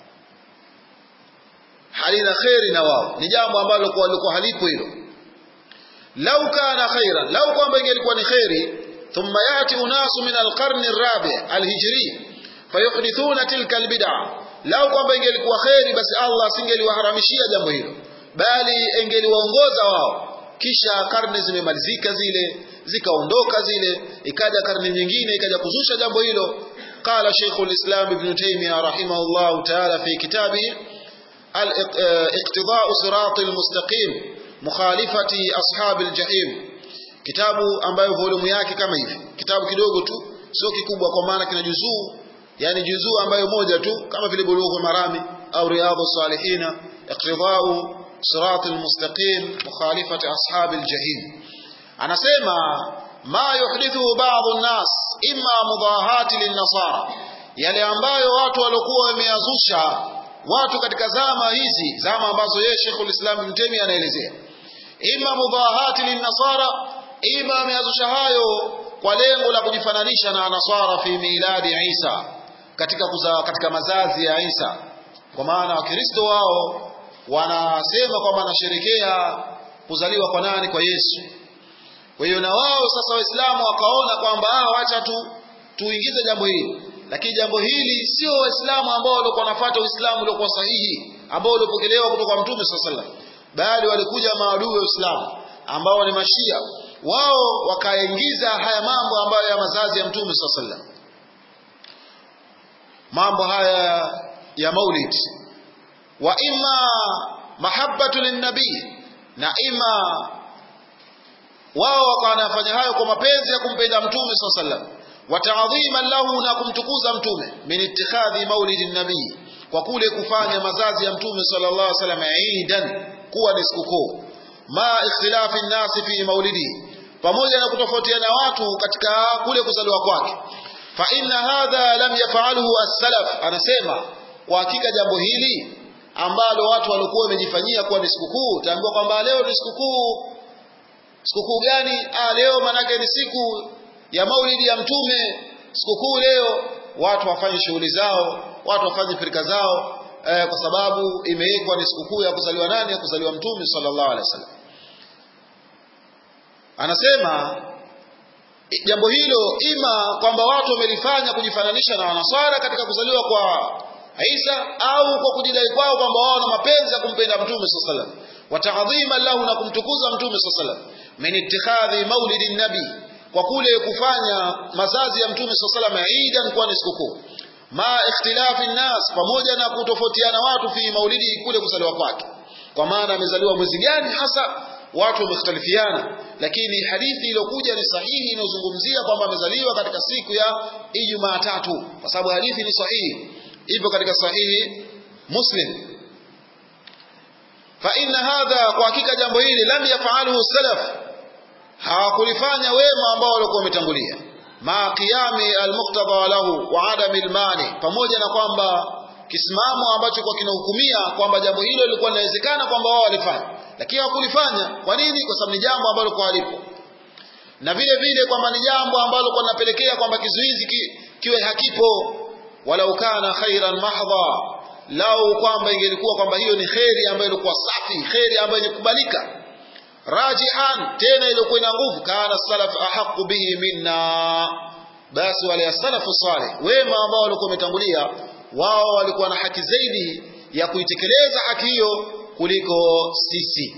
halina kheri na wao ni jambo ambalo kwa walikuwa halipo hilo lau kana khairan lau kwamba ingelikuwa ni kheri ثم يأتي أناس من القرن الرابع الهجري فيحدثون تلك البدع lau kwamba ingelikuwa kheri basi Allah asingeliwaharamishia jambo hilo bali ingeliwaongoza wao kisha karne zimemalizika zile zikaondoka zile ikaja karne nyingine ikaja kuzusha jambo hilo qala Sheikh al-Islam Ibn Taymiyyah rahimahullah ta'ala fi kitabi al-iqtida'u sirat al-mustaqim mukhalifati ashab al-jahim kitabu ambayo volumu yake kama hivi kitabu kidogo tu sio kikubwa kwa maana kina juzuu yani juzuu ambayo moja tu kama vile bulughul marami au riyadhus salihina iqtida'u sirat almustaqim mukhalifati ashabil jahim anasema ma yuhdithu ba'd an-nas imma mudahati lin-nasara yale ambayo watu waliokuwa wameyazusha watu katika zama hizi zama ambazo yeye Sheikhul Islam Ibn Taymiyyah anaelezea ima mudahati linnasara ima ameazusha hayo kwa lengo la kujifananisha na nasara fi miladi Isa katika kuza, katika mazazi ya Isa kwa maana wakristo wao wanasema kwamba wanasherekea kuzaliwa kwa nani kwa Yesu kwa hiyo na wao sasa waislamu wakaona kwamba ah wacha tu tuingize jambo hili lakini jambo hili sio waislamu ambao walikuwa wanafuata uislamu uliokuwa sahihi ambao uliopokelewa kutoka kwa mtume sallallahu alaihi wasallam bali walikuja maadui wa Uislamu ambao ni mashia wao wakaingiza haya mambo ambayo ya mazazi ya mtume sallallahu alaihi wasallam mambo haya ya maulid wa imma mahabbatu linnabii na ima wao wakawa wanafanya hayo kwa mapenzi ya kumpenda mtume sallallahu alaihi wasallam wa ta'dhiman lahu na kumtukuza mtume min ittikhadhi maulidin nabii kwa kule kufanya mazazi ya mtume sallallahu alaihi wasallam eidan kuwa ni sikukuu ma ikhtilafi nnasi fi maulidi pamoja na kutofautiana watu katika kule kuzaliwa kwake fa inna hadha lam yaf'alhu as-salaf anasema kwa hakika jambo hili ambalo watu walikuwa wamejifanyia kuwa ni sikukuu taambiwa kwamba leo ni sikukuu sikukuu gani ah leo manake ni siku ya maulidi ya mtume sikukuu leo watu wafanye shughuli zao watu wafanye firika zao eh, kwa sababu imewekwa ni sikukuu ya kuzaliwa nani ya kuzaliwa mtume sallallahu alaihi wasallam anasema jambo hilo ima kwamba watu wamelifanya kujifananisha na wanaswara katika kuzaliwa kwa Isa au kwa kujidai kwao kwamba wao na mapenzi ya kumpenda mtume sallallahu alaihi wasallam wa ta'dhima lahu na kumtukuza mtume sallallahu alaihi wasallam min ittikhadhi maulidin nabi kwa kule kufanya mazazi ya mtume sallallahu alaihi wasallam idan kuwa ni sikukuu ma ikhtilafi nnas pamoja na kutofautiana watu fi maulidi kule kuzaliwa kwake kwa maana amezaliwa mwezi gani hasa watu wamekhtalifiana lakini hadithi iliyokuja ni sahihi inayozungumzia kwamba amezaliwa katika siku ya Ijumaa tatu kwa sababu hadithi ni sahihi ipo katika sahihi Muslim fa inna hadha kwa hakika jambo hili lam yafaluhu salaf hawakulifanya wema ambao walikuwa wametangulia ma qiyami almuqtada lahu wa adami almani pamoja na kwamba kisimamo ambacho kwa kinahukumia kwamba jambo hilo lilikuwa linawezekana kwamba wao walifanya lakini hawakulifanya kwa nini kwa sababu ni jambo ambalo kwa halipo na vile vile kwamba ni jambo ambalo kwa linapelekea kwamba kizuizi ki, kiwe hakipo walau kana khairan mahdha lau kwamba ingelikuwa kwamba hiyo ni kheri ambayo ilikuwa safi kheri ambayo inakubalika rajihan tena ilikuwa ina nguvu kana salaf ahaqu bihi minna basi wale salafu salih wema ambao walikuwa wametangulia wao walikuwa na haki zaidi ya kuitekeleza haki hiyo kuliko sisi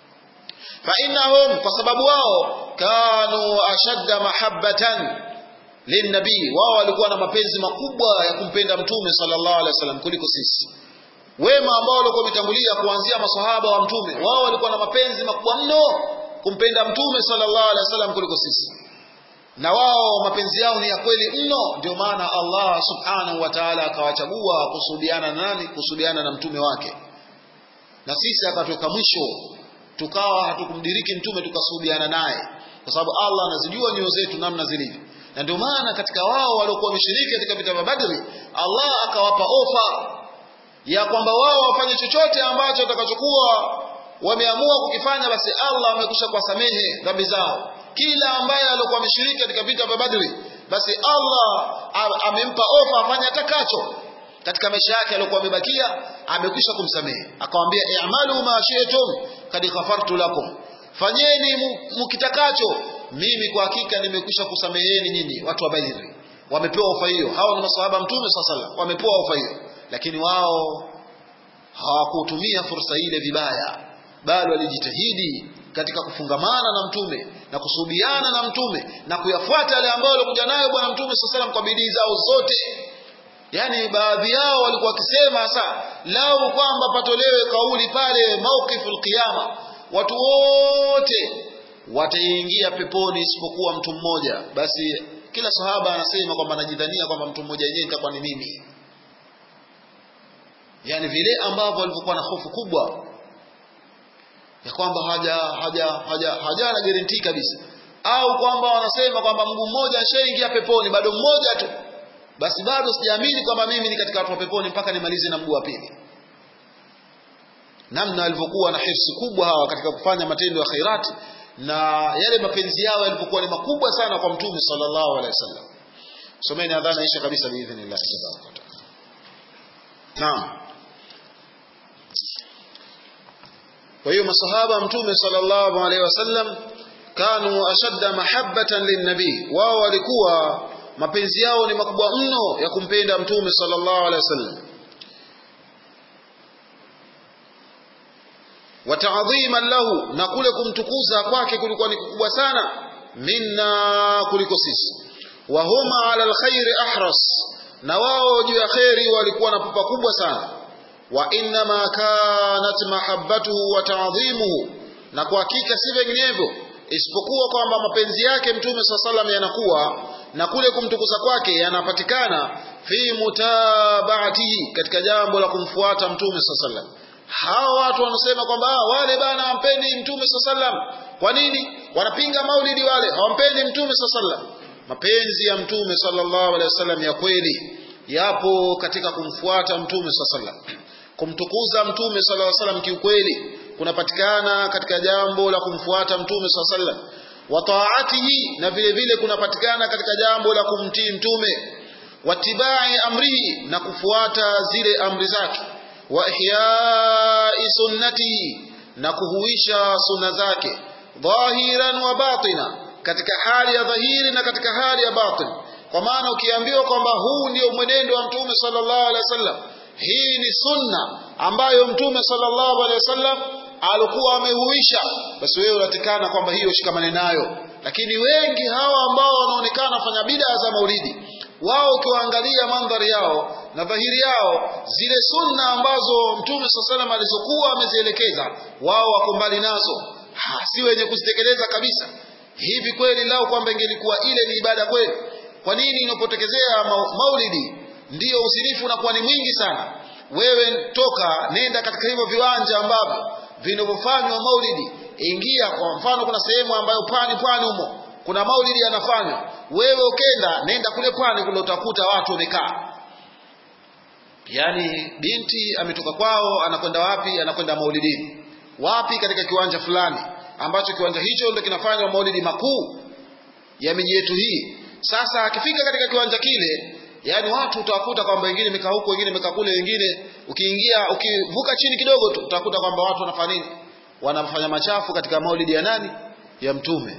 fa innahum kwa sababu wao kanu ashadda mahabbatan linnabii wao walikuwa na mapenzi makubwa ya kumpenda mtume sallallahu alaihi wasallam kuliko sisi wema ambao walikuwa wametangulia kuanzia maswahaba wa mtume wao walikuwa na mapenzi makubwa mno kumpenda mtume sallallahu alaihi wasallam kuliko sisi na wao mapenzi yao ni ya kweli mno ndio maana Allah subhanahu wa ta'ala akawachagua kusudiana na nani kusudiana na mtume wake na sisi akatoka mwisho tukawa hatukumdiriki mtume tukasuhubiana naye kwa sababu Allah anazijua nyoyo zetu namna zilivyo na ndio maana katika wao waliokuwa wameshiriki katika vita vya Badri Allah akawapa ofa ya kwamba wao wafanye chochote ambacho watakachokuwa wameamua kukifanya basi Allah amekwisha kuwasamehe dhambi zao kila ambaye alikuwa ameshiriki katika vita vya Badri basi Allah amempa ofa afanye atakacho katika maisha yake aliyokuwa amebakia amekwisha kumsamehe akamwambia i'malu ma shi'tum kad ghafartu lakum fanyeni mkitakacho mimi kwa hakika nimekwisha kusameheni nyinyi watu wa Badri wamepewa ofa hiyo hao ni maswahaba mtume sallallahu wamepewa ofa hiyo lakini wao hawakutumia fursa ile vibaya bali walijitahidi katika kufungamana na mtume na kusubiana na mtume na kuyafuata yale ambayo alikuja nayo bwana mtume sallallahu kwa bidii zao zote yani baadhi yao walikuwa wakisema sasa lau kwamba patolewe kauli pale mauqiful qiyama watu wote wataingia peponi isipokuwa mtu mmoja basi kila sahaba anasema kwamba anajidhania kwamba mtu mmoja yenyewe itakuwa ni mimi yani vile ambavyo walivyokuwa na hofu kubwa ya kwamba haja haja haja haja na guarantee kabisa au kwamba wanasema kwamba mguu mmoja ashaingia peponi bado mmoja tu basi bado sijaamini kwamba mimi ni katika watu wa peponi mpaka nimalize na mguu wa pili namna walivyokuwa na hirsi kubwa hawa katika kufanya matendo ya khairati na yale mapenzi yao yalipokuwa ni makubwa sana kwa mtume sallallahu alaihi wasallam someni adhana isha kabisa biidhnillah tabaraka wa taala naam kwa hiyo masahaba mtume sallallahu alaihi wasallam kanu ashadda mahabbatan linnabii wao walikuwa mapenzi yao ni makubwa mno ya kumpenda mtume sallallahu alaihi wasallam wa ta'dhiman lahu na kule kumtukuza kwake kulikuwa ni kubwa sana minna kuliko sisi wa huma ala alkhairi ahras na wao juu ya khairi walikuwa na pupa kubwa sana wa innama kanat mahabbatuhu wa ta'dhimuhu na kwa hakika si vinginevyo isipokuwa kwamba mapenzi yake mtume swalla salam yanakuwa na kule kumtukuza kwake yanapatikana fi mutabaatihi katika jambo la kumfuata mtume swalla salam hawa watu wanasema kwamba wale bana hawampendi mtume swalla salam kwa nini wanapinga maulidi wale hawampendi mtume swalla salam mapenzi ya mtume sallallahu alaihi wasallam ya kweli yapo katika kumfuata mtume swalla salam kumtukuza mtume sallallahu alaihi wasallam kiukweli kunapatikana katika jambo la kumfuata mtume swalla sallam wa taatihi na vile vile kunapatikana katika jambo la kumtii mtume watibai amrihi na kufuata zile amri zake wa ihyai sunnatihi na kuhuisha sunna zake dhahiran wa batina katika hali ya dhahiri na katika hali ya batin kwa maana ukiambiwa kwamba huu ndio mwenendo wa mtume sallallahu alaihi wasallam hii ni sunna ambayo mtume sallallahu alaihi wasallam alikuwa amehuisha basi wewe unatikana kwamba hiyo shikamane nayo lakini wengi hawa ambao wanaonekana fanya bid'a za maulidi wao ukiwaangalia mandhari yao na dhahiri yao zile sunna ambazo mtume sallallahu alaihi alizokuwa amezielekeza wao wako mbali nazo ha, si wenye kuzitekeleza kabisa hivi kweli lao kwamba ingelikuwa ile ni ibada kweli kwa nini inapotekezea maulidi ndiyo usirifu unakuwa ni mwingi sana wewe toka nenda katika hivyo viwanja ambavyo vinavyofanywa maulidi ingia kwa mfano kuna sehemu ambayo pwani pwani humo kuna maulidi yanafanywa wewe ukenda nenda kule pwani kule utakuta watu wamekaa yaani binti ametoka kwao anakwenda wapi anakwenda maulidini wapi katika kiwanja fulani ambacho kiwanja hicho ndio kinafanywa maulidi makuu ya miji yetu hii sasa akifika katika kiwanja kile yaani watu utawakuta kwamba wengine mekaa huko wengine mekaa kule wengine ukiingia ukivuka chini kidogo tu utakuta kwamba watu wanafanya nini wanafanya machafu katika maulidi ya nani ya mtume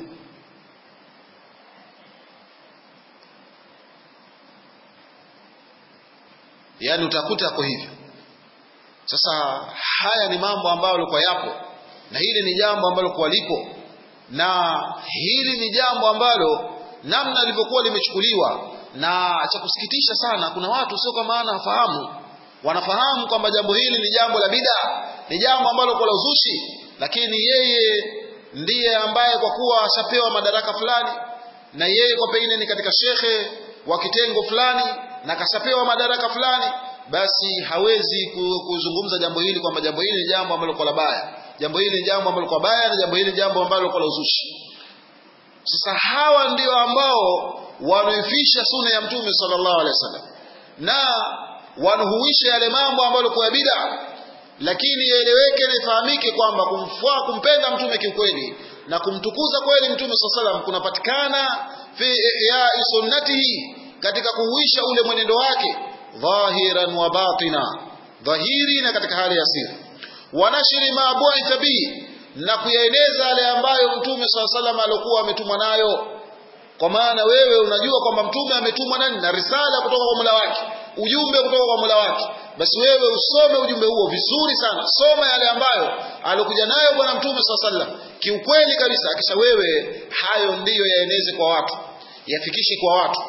yaani utakuta yako hivyo sasa haya ni mambo ambayo yalikuwa yapo na hili ni jambo ambalo kwa lipo na hili ni jambo ambalo namna lilivyokuwa limechukuliwa na cha kusikitisha sana kuna watu sio kwa maana wafahamu wanafahamu kwamba jambo hili ni jambo la bid'a ni jambo ambalo kwa la uzushi lakini yeye ndiye ambaye kwa kuwa ashapewa madaraka fulani na yeye kwa pengine ni katika shekhe wa kitengo fulani na kashapewa madaraka fulani basi hawezi kuzungumza jambo hili kwamba jambo hili ni jambo ambalo kwa la baya jambo hili ni jambo ambalo kwa baya na jambo hili ni jambo ambalo kwa la uzushi sasa hawa ndio ambao wanaifisha sunna ya mtume sallallahu alaihi wasallam na wanahuisha yale mambo ambayo kwa bid'a lakini ieleweke na ifahamike kwamba kumfua kumpenda mtume kiukweli na kumtukuza kweli mtume sallallahu alaihi wasallam kunapatikana fi ihya'i sunnatihi katika kuhuisha ule mwenendo wake dhahiran wa batina dhahiri na katika hali ya siri wanashiri ma bu'itha bi na kuyaeneza yale ambayo mtume sallallahu alaihi wasallam alikuwa ametumwa nayo kwa maana wewe unajua kwamba mtume ametumwa nani na risala kutoka kwa Mola wake ujumbe kutoka kwa Mola wake basi wewe usome ujumbe huo vizuri sana soma yale ambayo alikuja nayo bwana mtume swalla sallam kiukweli kabisa kisha wewe hayo ndiyo yaeneze kwa watu yafikishe kwa watu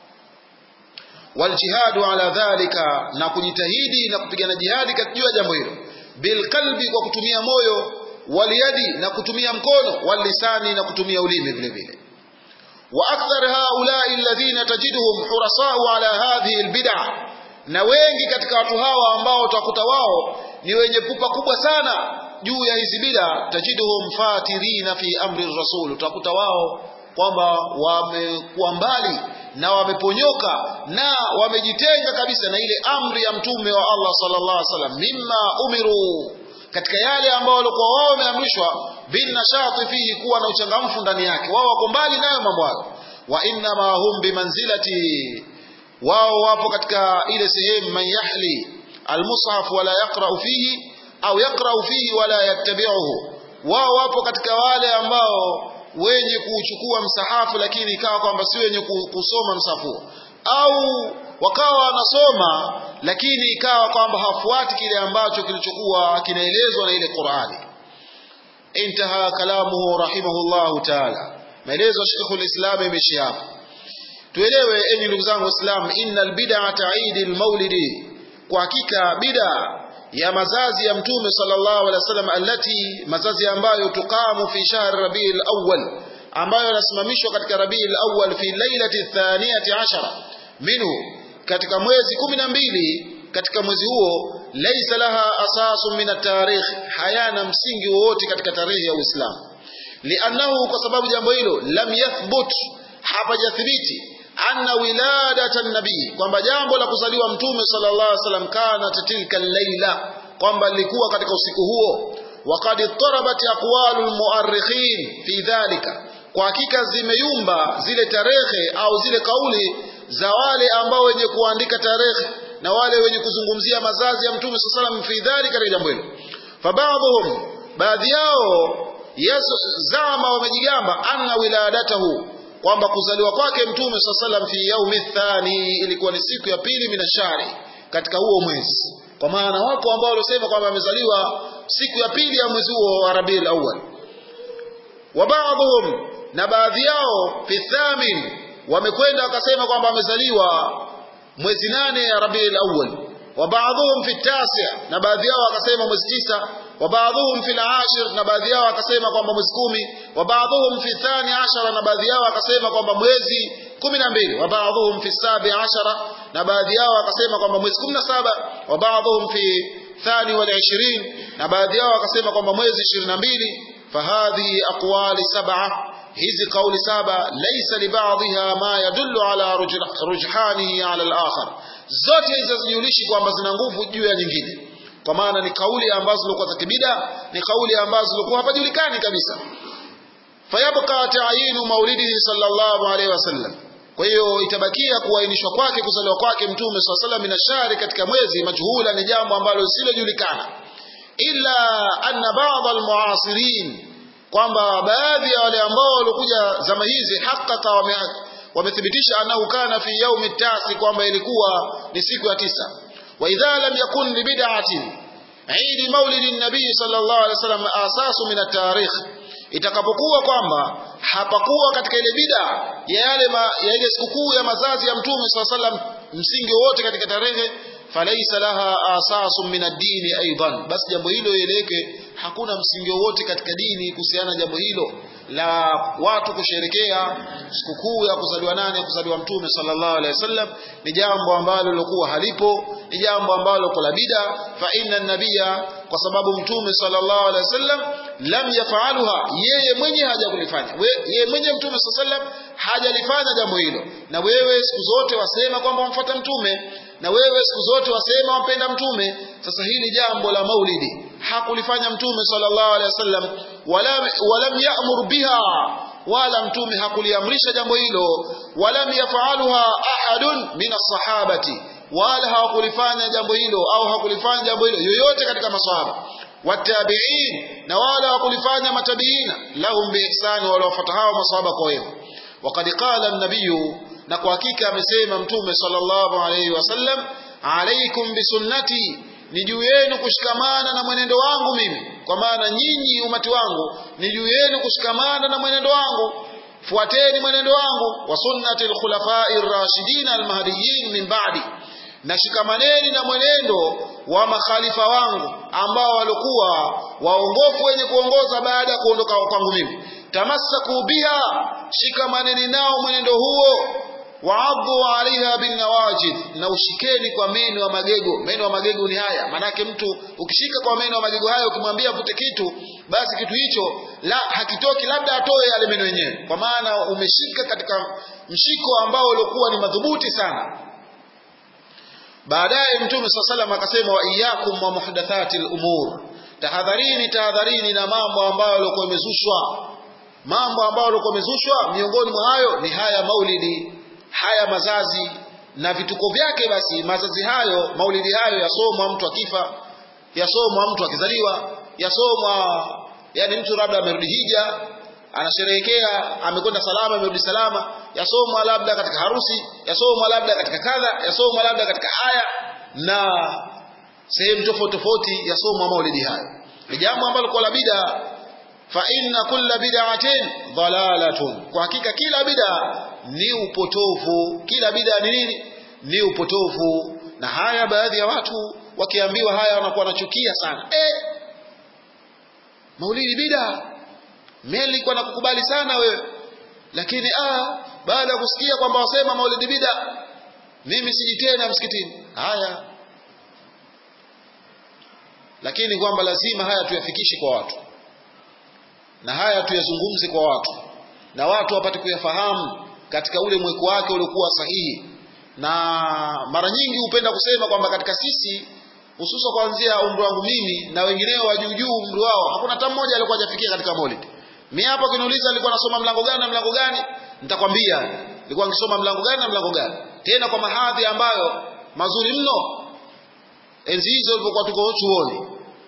waljihadu ala dhalika na kujitahidi na kupigana jihadi katika jambo hilo bilqalbi kwa kutumia moyo waliyadi na kutumia mkono walisani na kutumia ulimi vile vile واكثر هؤلاء الذين تجدهم حرصاء على هذه البدع na wengi katika watu hawa ambao utakuta wao ni wenye pupa kubwa sana juu ya hizi bid'a tajiduhum fatirina fi amri rasul utakuta wao kwamba wamekuwa mbali na wameponyoka na wamejitenga kabisa na ile amri ya mtume wa Allah sallallahu alaihi wasallam mimma umiru katika yale ambao walikuwa wao wameamrishwa bin nashati fihi kuwa na uchangamfu ndani yake wao wako mbali nayo mambo hayo wa inna ma hum bimanzilati wao wapo katika ile sehemu man yahli almushaf wala yaqra'u fihi au yaqra'u fihi wala yattabi'uhu wao wapo katika wale ambao wenye kuchukua msahafu lakini ikawa kwamba si wenye kusoma msahafu au wakawa wanasoma lakini ikawa kwamba hafuati kile ambacho kilichokuwa kinaelezwa na ile Qur'ani intaha kalamuhu rahimahullahu ta'ala maelezo ya Sheikh al-Islam imeishia hapa tuelewe enyi ndugu zangu waislamu innal bid'ata eidil maulidi kwa hakika bid'a ya mazazi ya mtume sallallahu alaihi wasallam allati mazazi ambayo tuqamu fi shahr rabiul awwal ambayo yanasimamishwa katika rabiul awwal fi lailati thaniyati ashara minhu katika mwezi kumi na mbili katika mwezi huo laisa laha asasu min at-tarikh hayana msingi wowote katika tarehe ya Uislamu liannahu kwa sababu jambo hilo lam yathbut hapajathibiti anna wiladata nabii kwamba jambo la kuzaliwa mtume sallallahu alaihi wasallam kana tilka laila kwamba lilikuwa katika usiku huo waqad ittarabat aqwalul muarrikhin fi dhalika kwa hakika zimeyumba zile tarehe au zile kauli za wale ambao wenye kuandika tarehe na wale wenye kuzungumzia mazazi ya mtume sallallahu alaihi wasallam fi dhalika katika jambo hilo fabaadhum baadhi yao zama wamejigamba anna wiladatahu kwamba kuzaliwa kwake mtume saa salam fi yaumi thani ilikuwa ni siku ya pili minashari katika huo mwezi kwa maana wako ambao waliosema kwamba amezaliwa siku ya pili ya mwezi huo wa rabiul awwal wa baadhum na baadhi yao fi thamin wamekwenda wakasema kwamba amezaliwa mwezi nane ya rabiul awwal wa baadhum fi tasi na baadhi yao wakasema mwezi tisa wa baadhuhum fi al-ashir na baadhi yao akasema kwamba mwezi kumi wa baadhuhum fi thani ashara na baadhi yao akasema kwamba mwezi kumi na mbili wa baadhuhum fi sabi ashara na baadhi yao akasema kwamba mwezi kumi na saba wa baadhuhum fi thani wal ishirin na baadhi yao akasema kwamba mwezi ishirini na mbili fahadhihi aqwali sab'a hizi kauli saba laysa li ba'dihha ma yadullu ala rujhanihi ala al-akhar zote hizo zijulishi kwamba zina nguvu juu ya nyingine kwa maana ni kauli ambazo zilikuwa za kibida ni kauli ambazo zilikuwa hapajulikani kabisa fayabqa ta'yinu maulidihi sallallahu alaihi wasallam kwa hiyo itabakia kuainishwa kwake kuzaliwa kwake mtume sallallahu alaihi wasallam shari katika mwezi majhula ni jambo ambalo lisilojulikana illa anna ba'd almuasirin kwamba baadhi ya wale ambao walikuja zama hizi hakika wame wamethibitisha annahu kana fi yaumi tasi kwamba ilikuwa ni siku ya tisa وإذا لم يكن لبدعة عيد مولد النبي صلى الله عليه وسلم أساس من التاريخ itakapokuwa kwamba hapakuwa katika ile bida ya yale ya ile sikukuu ya mazazi ya mtume swalla sallam msingi wote katika tarehe falaisa laha asasun min ad-dini aidan basi jambo hilo ieleweke hakuna msingi wowote katika dini kuhusiana jambo hilo la watu kusherekea sikukuu ya kuzaliwa nane ya kuzaliwa mtume sallallahu alaihi wasallam ni jambo ambalo lilokuwa halipo ni jambo ambalo kwa bida fa inna nabia kwa sababu mtume sallallahu alaihi wasallam lam yafaaluha yeye mwenye haja kulifanya yeye mwenye mtume sallallahu alaihi wasallam hajalifanya jambo hilo na wewe siku zote wasema kwamba wamfuata mtume na wewe siku zote wasema wampenda mtume sasa hili jambo la maulidi hakulifanya mtume sallallahu alaihi wasallam wala walam ya'mur biha wala mtume hakuliamrisha jambo hilo walam yafaaluha ahadun min as-sahabati wala hawakulifanya jambo hilo au hakulifanya jambo hilo yoyote katika maswahaba watabiin na wala hawakulifanya matabiina lahum biihsani wala wafuata hao maswahaba kwa wema وقد قال النبي na kwa hakika amesema mtume sallallahu alayhi wasallam alaikum bisunnati ni juu yenu kushikamana na mwenendo wangu mimi kwa maana nyinyi umati wangu ni juu yenu kushikamana na mwenendo wangu fuateni mwenendo wangu wa sunnati alkhulafai ar-rashidin al-mahdiyyin min ba'di na shikamaneni na mwenendo wa makhalifa wangu ambao walikuwa waongofu wenye kuongoza baada ya kuondoka kwangu mimi tamassaku biha shikamaneni nao mwenendo huo waadhu alaiha binnawajid na ushikeni kwa meno ya magego meno ya magego ni haya manake mtu ukishika kwa meno ya magego hayo ukimwambia avute kitu basi kitu hicho la hakitoki labda atoe yale meno yenyewe kwa maana umeshika katika mshiko ambao uliokuwa ni madhubuti sana baadaye mtume saa salam akasema wa iyakum wa muhdathati lumur tahadharini tahadharini na mambo ambayo yalikuwa yamezushwa mambo ambayo yalikuwa yamezushwa miongoni mwa hayo ni haya maulidi haya mazazi na vituko vyake basi mazazi hayo maulidi hayo yasomwa mtu akifa yasomwa mtu akizaliwa yasomwa yani mtu labda amerudi hija anasherehekea amekwenda salama amerudi salama yasomwa labda katika harusi yasomwa labda katika kadha yasomwa labda katika aya na sehemu tofauti tofauti yasomwa maulidi hayo ni jambo ambalo kwa la bid'a fa inna kulla bid'atin dhalalatun kwa hakika kila bid'a ni upotofu kila bid'a ni nini ni upotofu na haya baadhi ya watu wakiambiwa haya wanakuwa wanachukia sana eh maulidi bid'a mimi nilikuwa nakukubali sana wewe lakini ah baada ya kusikia kwamba wasema maulidi bid'a mimi siji tena msikitini haya lakini kwamba lazima haya tuyafikishe kwa watu na haya tuyazungumze kwa watu na watu wapate kuyafahamu katika ule mweko wake uliokuwa sahihi na mara nyingi hupenda kusema kwamba katika sisi hususa kuanzia umri wangu mimi na wengineo wa juu juu umri wao hakuna hata mmoja alikuwa hajafikia katika maulid mimi hapo kiniuliza alikuwa anasoma mlango gani na mlango gani nitakwambia nilikuwa nikisoma mlango gani na mlango gani tena kwa mahadhi ambayo mazuri mno enzi hizo ilipokuwa tuko chuoni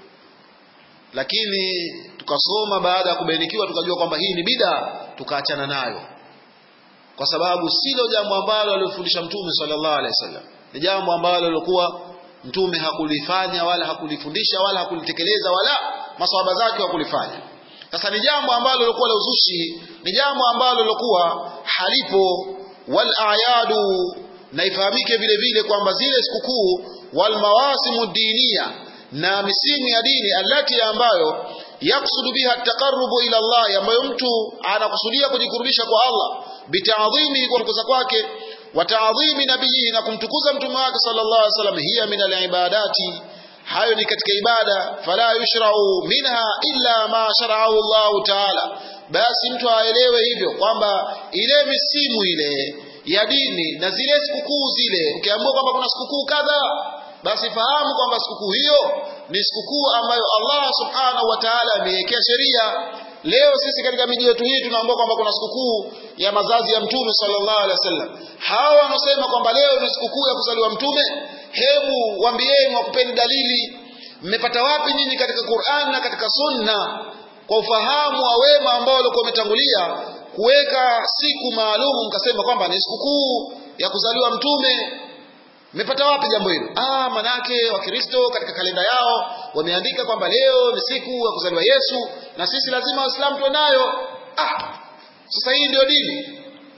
lakini tukasoma baada ya kubainikiwa tukajua kwamba hii ni bida tukaachana nayo kwa sababu silo jambo ambalo alifundisha mtume sallallahu alaihi wasallam ni jambo ambalo lilikuwa mtume hakulifanya wala hakulifundisha wala hakulitekeleza wala maswahaba zake hakulifanya sasa ni jambo ambalo lilikuwa la uzushi ni jambo ambalo lilikuwa halipo wal ayadu na ifahamike vile vile kwamba zile sikukuu wal mawasimu dinia na misimu ya dini alati ambayo yaksudu biha taqarrubu ila Allah ambayo mtu anakusudia kujikurubisha kwa Allah bitaadhimi kwa kukuza kwake wa taadhimi nabii na kumtukuza mtume wake sallallahu alaihi wasallam hiya min alibadati hayo ni katika ibada fala yushrau minha illa ma shara'ahu Allah ta'ala basi mtu aelewe hivyo kwamba ile misimu ile ya dini na zile sikukuu zile ukiambiwa kwamba kuna sikukuu kadhaa basi fahamu kwamba sikukuu hiyo ni sikukuu ambayo Allah subhanahu wa ta'ala ameiwekea sheria leo sisi katika miji yetu hii tunaambiwa kwamba kuna sikukuu ya mazazi ya mtume sallallahu alaihi wasallam hawa wanaosema kwamba leo ni sikukuu ya kuzaliwa mtume hebu waambieni wakupeni dalili mmepata wapi nyinyi katika Qur'an na katika sunna kwa ufahamu wa wema ambao walikuwa wametangulia kuweka siku maalum mkasema kwamba ni sikukuu ya kuzaliwa mtume mmepata wapi jambo hilo ah manake wakristo katika kalenda yao wameandika kwamba leo ni siku ya kuzaliwa Yesu na sisi lazima waislamu tuwe nayo ah sasa hii ndio dini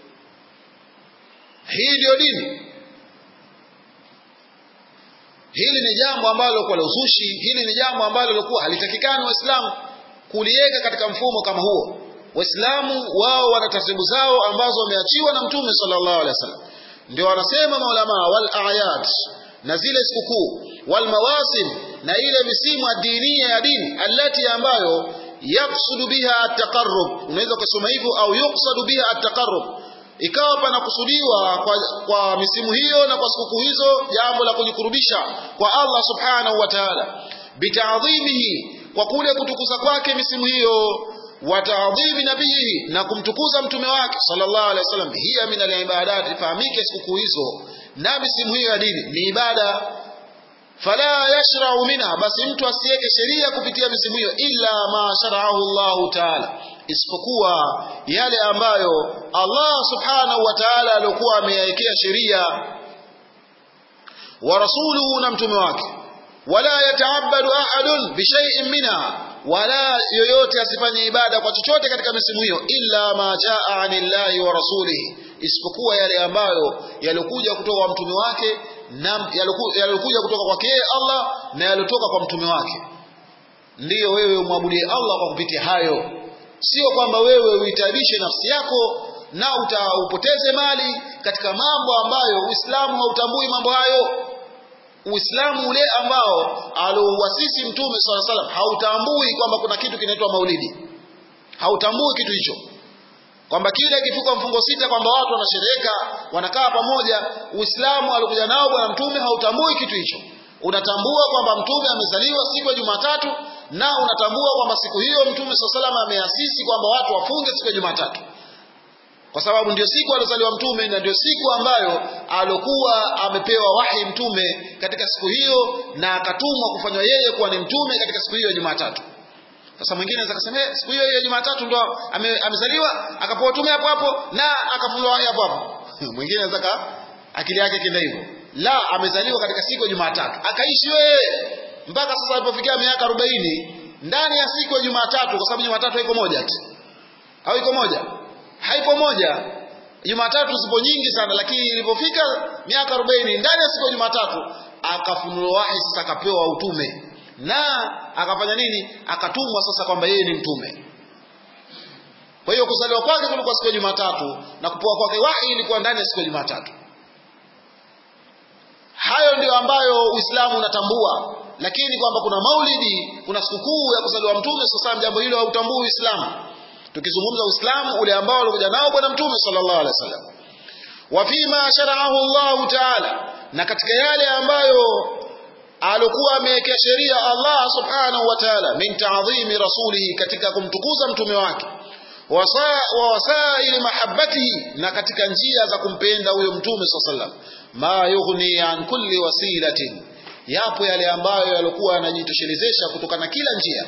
hii ndio dini hili ni jambo ambalo kwa la uzushi hili ni jambo ambalo lilikuwa halitakikani waislamu kuliweka katika mfumo kama huo waislamu wao wana taratibu zao ambazo wameachiwa na mtume sallallahu alaihi wasallam ndio wanasema maulama wal ayat na zile sikukuu wal mawasim na ile misimu adinia ya dini alati ambayo yaksudu biha at-taqarrub unaweza kusoma hivyo au yuqsadu biha at-taqarrub ikawa panakusudiwa kwa, kwa misimu hiyo na kwa sikukuu hizo jambo la kujikurubisha kwa Allah subhanahu wa ta'ala bitaadhimihi kwa kule kutukuza kwake misimu hiyo wa taadhimi nabii na kumtukuza mtume wake sallallahu alaihi wasallam hiya min alibadat ifahamike sikukuu hizo na misimu hiyo ya dini ni ibada fala yashra'u minha basi mtu asiweke sheria kupitia misimu hiyo illa ma shara'ahu Allah ta'ala isipokuwa yale ambayo Allah subhanahu wa ta'ala alikuwa ameyawekea sheria wa rasuluhu na mtume wake wala yataabadu ahadun bishai'in minha wala yoyote asifanye ibada kwa chochote katika misimu hiyo illa ma jaa anillahi wa rasulihi isipokuwa yale ambayo yalikuja kutoka kwa mtume wake na yalikuja kutoka kwake Allah na yaliotoka kwa mtume wake ndiyo wewe umwabudie Allah kwa kupitia hayo sio kwamba wewe uitabishe nafsi yako na utaupoteze mali katika mambo ambayo Uislamu hautambui mambo hayo Uislamu ule ambao alouasisi Mtume swalla salam hautambui kwamba kuna kitu kinaitwa maulidi, hautambui kitu hicho, kwamba kile kifika mfungo sita kwamba watu wanashereheka wanakaa pamoja. Uislamu alikuja nao Bwana Mtume hautambui kitu hicho. Unatambua kwamba Mtume amezaliwa siku ya Jumatatu na unatambua kwamba siku hiyo mtume saa salama ameasisi kwamba watu wafunge siku ya jumatatu kwa sababu ndio siku aliozaliwa mtume na ndio siku ambayo alokuwa amepewa wahi mtume katika siku hiyo na akatumwa kufanywa yeye kuwa ni mtume katika siku hiyo ya jumatatu sasa mwingine anaweza kusema eh, siku hiyo ya Jumatatu ndo ame, amezaliwa akapewa tume hapo hapo na akafunua wahi hapo hapo. mwingine anaweza akili yake kenda hivyo. La, amezaliwa katika siku ya Jumatatu. Akaishi wewe mpaka sasa alipofikia miaka 40 ndani ya siku ya Jumatatu kwa sababu Jumatatu haiko moja tu. Au iko moja? Haipo moja. Jumatatu zipo nyingi sana lakini ilipofika miaka 40 ndani ya siku ya Jumatatu akafunuliwa wahi sasa akapewa utume na akafanya nini akatumwa sasa kwamba yeye ni mtume kwa hiyo kuzaliwa kwake kulikuwa siku ya Jumatatu na kupewa kwake wahi ilikuwa ndani ya siku ya Jumatatu hayo ndiyo ambayo Uislamu unatambua lakini kwamba kuna maulidi kuna sikukuu ya kuzaliwa mtume sasa jambo hilo hautambui Uislamu tukizungumza Uislamu ule ambao alikuja nao bwana mtume sallallahu alaihi wasallam wa fima shara'ahu Allah ta'ala na katika yale ambayo alokuwa amewekea sheria Allah subhanahu wa ta'ala min ta'dhimi rasulihi katika kumtukuza mtume wake wa wasaili mahabbatihi na katika njia za kumpenda huyo mtume sallallahu alaihi wasallam ma yughni an kulli wasilatin yapo yale ambayo yalikuwa yanajitoshelezesha kutokana kila njia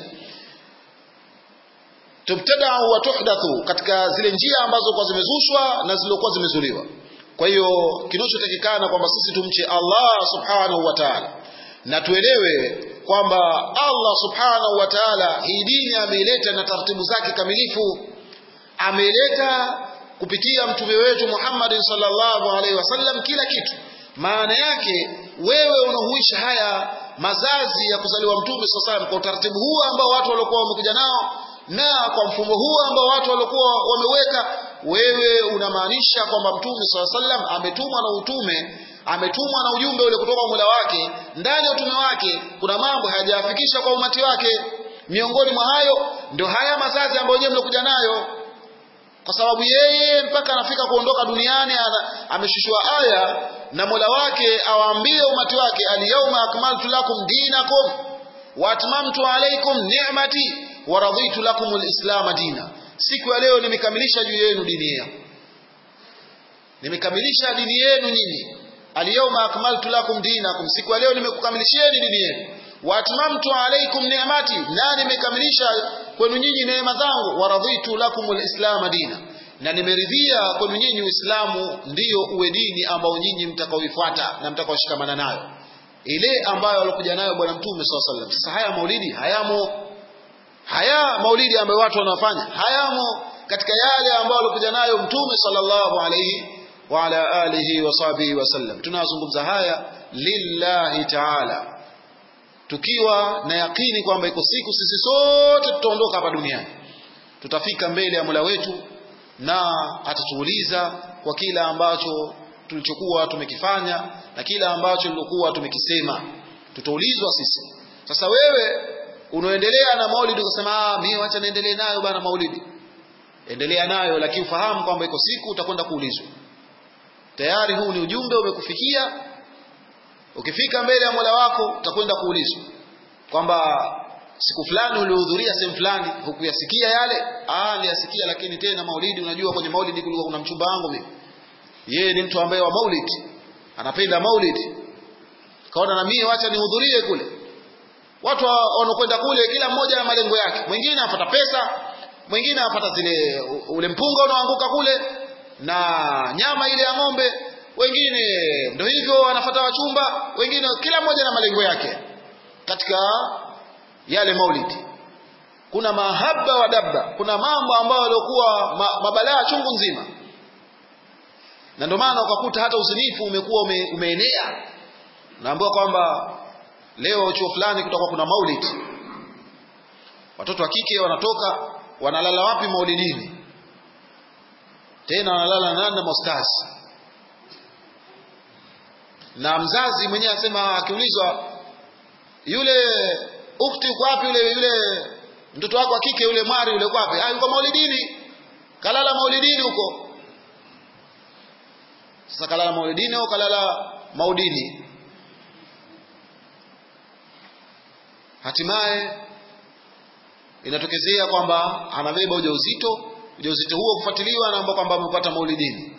tubtada'u wa tuhdathu katika zile njia ambazo kwa zimezushwa na zilizokuwa zimezuliwa kwa hiyo kinachotakikana kwamba sisi tumche Allah subhanahu wa ta'ala na tuelewe kwamba Allah subhanahu wa ta'ala hii dini ameileta na taratibu zake kamilifu ameileta kupitia mtume wetu Muhammad sallallahu alaihi wasallam kila kitu maana yake wewe unahuisha haya mazazi ya kuzaliwa mtume sallallahu kwa utaratibu huu ambao watu waliokuwa wamekuja nao na kwa mfumo huu ambao watu waliokuwa wameweka wewe unamaanisha kwamba mtume sallallahu alaihi wasallam ametumwa na utume ametumwa na ujumbe ule kutoka kwa Mola wake ndani ya utume wake kuna mambo hayajafikisha kwa umati wake miongoni mwa hayo ndio haya mazazi ambayo wenyewe mlikuja nayo kwa sababu yeye mpaka anafika kuondoka duniani ameshushwa aya na Mola wake awaambie umati wake al-yawma akmaltu lakum dinakum wa atmamtu alaykum ni'mati wa raditu lakum al-islam dina siku ya leo nimekamilisha juu yenu dini yenu nimekamilisha dini yenu nyinyi Al-yawma akmaltu lakum dinakum, siku ya leo nimekukamilishieni dini yenu. Wa atmamtu alaykum ni'mati, na nimekamilisha kwenu nyinyi neema zangu. Wa raditu lakum al-islam dina, na nimeridhia kwenu nyinyi Uislamu ndiyo uwe dini ambao nyinyi mtakaoifuata na mtakaoshikamana nayo, ile ambayo alikuja nayo Bwana Mtume sallallahu alaihi wasallam. Sasa haya maulidi hayamo, haya maulidi ambayo watu wanafanya hayamo katika yale ambayo alikuja nayo Mtume sallallahu alaihi wa ala alihi wa sahbihi wasallam. Tunazungumza haya lillahi taala, tukiwa na yakini kwamba iko siku sisi sote tutaondoka hapa duniani, tutafika mbele ya Mola wetu na atatuuliza kwa kila ambacho tulichokuwa tumekifanya na kila ambacho lilokuwa tumekisema, tutaulizwa sisi. Sasa wewe unaendelea na maulidi ukasema, ah, mimi wacha niendelee nayo bana maulidi, endelea nayo, lakini ufahamu kwamba iko siku utakwenda kuulizwa tayari huu ni ujumbe umekufikia ukifika mbele ya Mola wako utakwenda kuulizwa kwamba siku fulani ulihudhuria sehemu fulani hukuyasikia yale ah niliyasikia lakini tena maulidi unajua kwenye maulidi kulikuwa kuna mchumba wangu mimi yeye ni mtu ambaye wa maulid anapenda maulid kaona na mimi wacha nihudhurie kule watu wanakwenda kule kila mmoja na malengo yake mwingine apata pesa mwingine apata zile ule mpunga unaoanguka kule na nyama ile ya ng'ombe wengine ndio hivyo wanafuata wachumba wengine kila mmoja na malengo yake katika yale maulidi kuna mahaba wa dabba kuna mambo ambayo yaliokuwa ma, mabalaa chungu nzima na ndio maana ukakuta hata uzinifu umekuwa ume, umeenea naambiwa kwamba leo chuo fulani kutakuwa kuna maulidi watoto wa kike wanatoka wanalala wapi maulidini tena wanalala nani na mostasi na mzazi mwenyewe anasema akiulizwa yule ukti uko wapi yule yule mtoto wako wa kike yule mwari yule uko wapi ah yuko maulidini kalala maulidini huko sasa kalala maulidini au kalala maudini hatimaye inatokezea kwamba anabeba ujauzito ujauzito huo kufuatiliwa anaomba kwamba amepata maulidini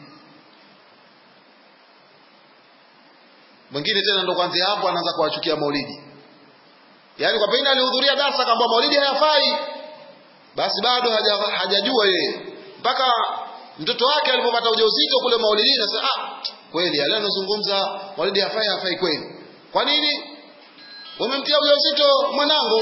mwingine tena ndo kwanzia hapo anaanza kuwachukia maulidi yaani kwa pengine alihudhuria darasa kwamba maulidi hayafai basi bado haja, hajajua yeye mpaka mtoto wake alipopata ujauzito kule maulidini sasa ah kweli yale anazungumza maulidi hafai hafai kweli kwa nini umemtia ujauzito mwanangu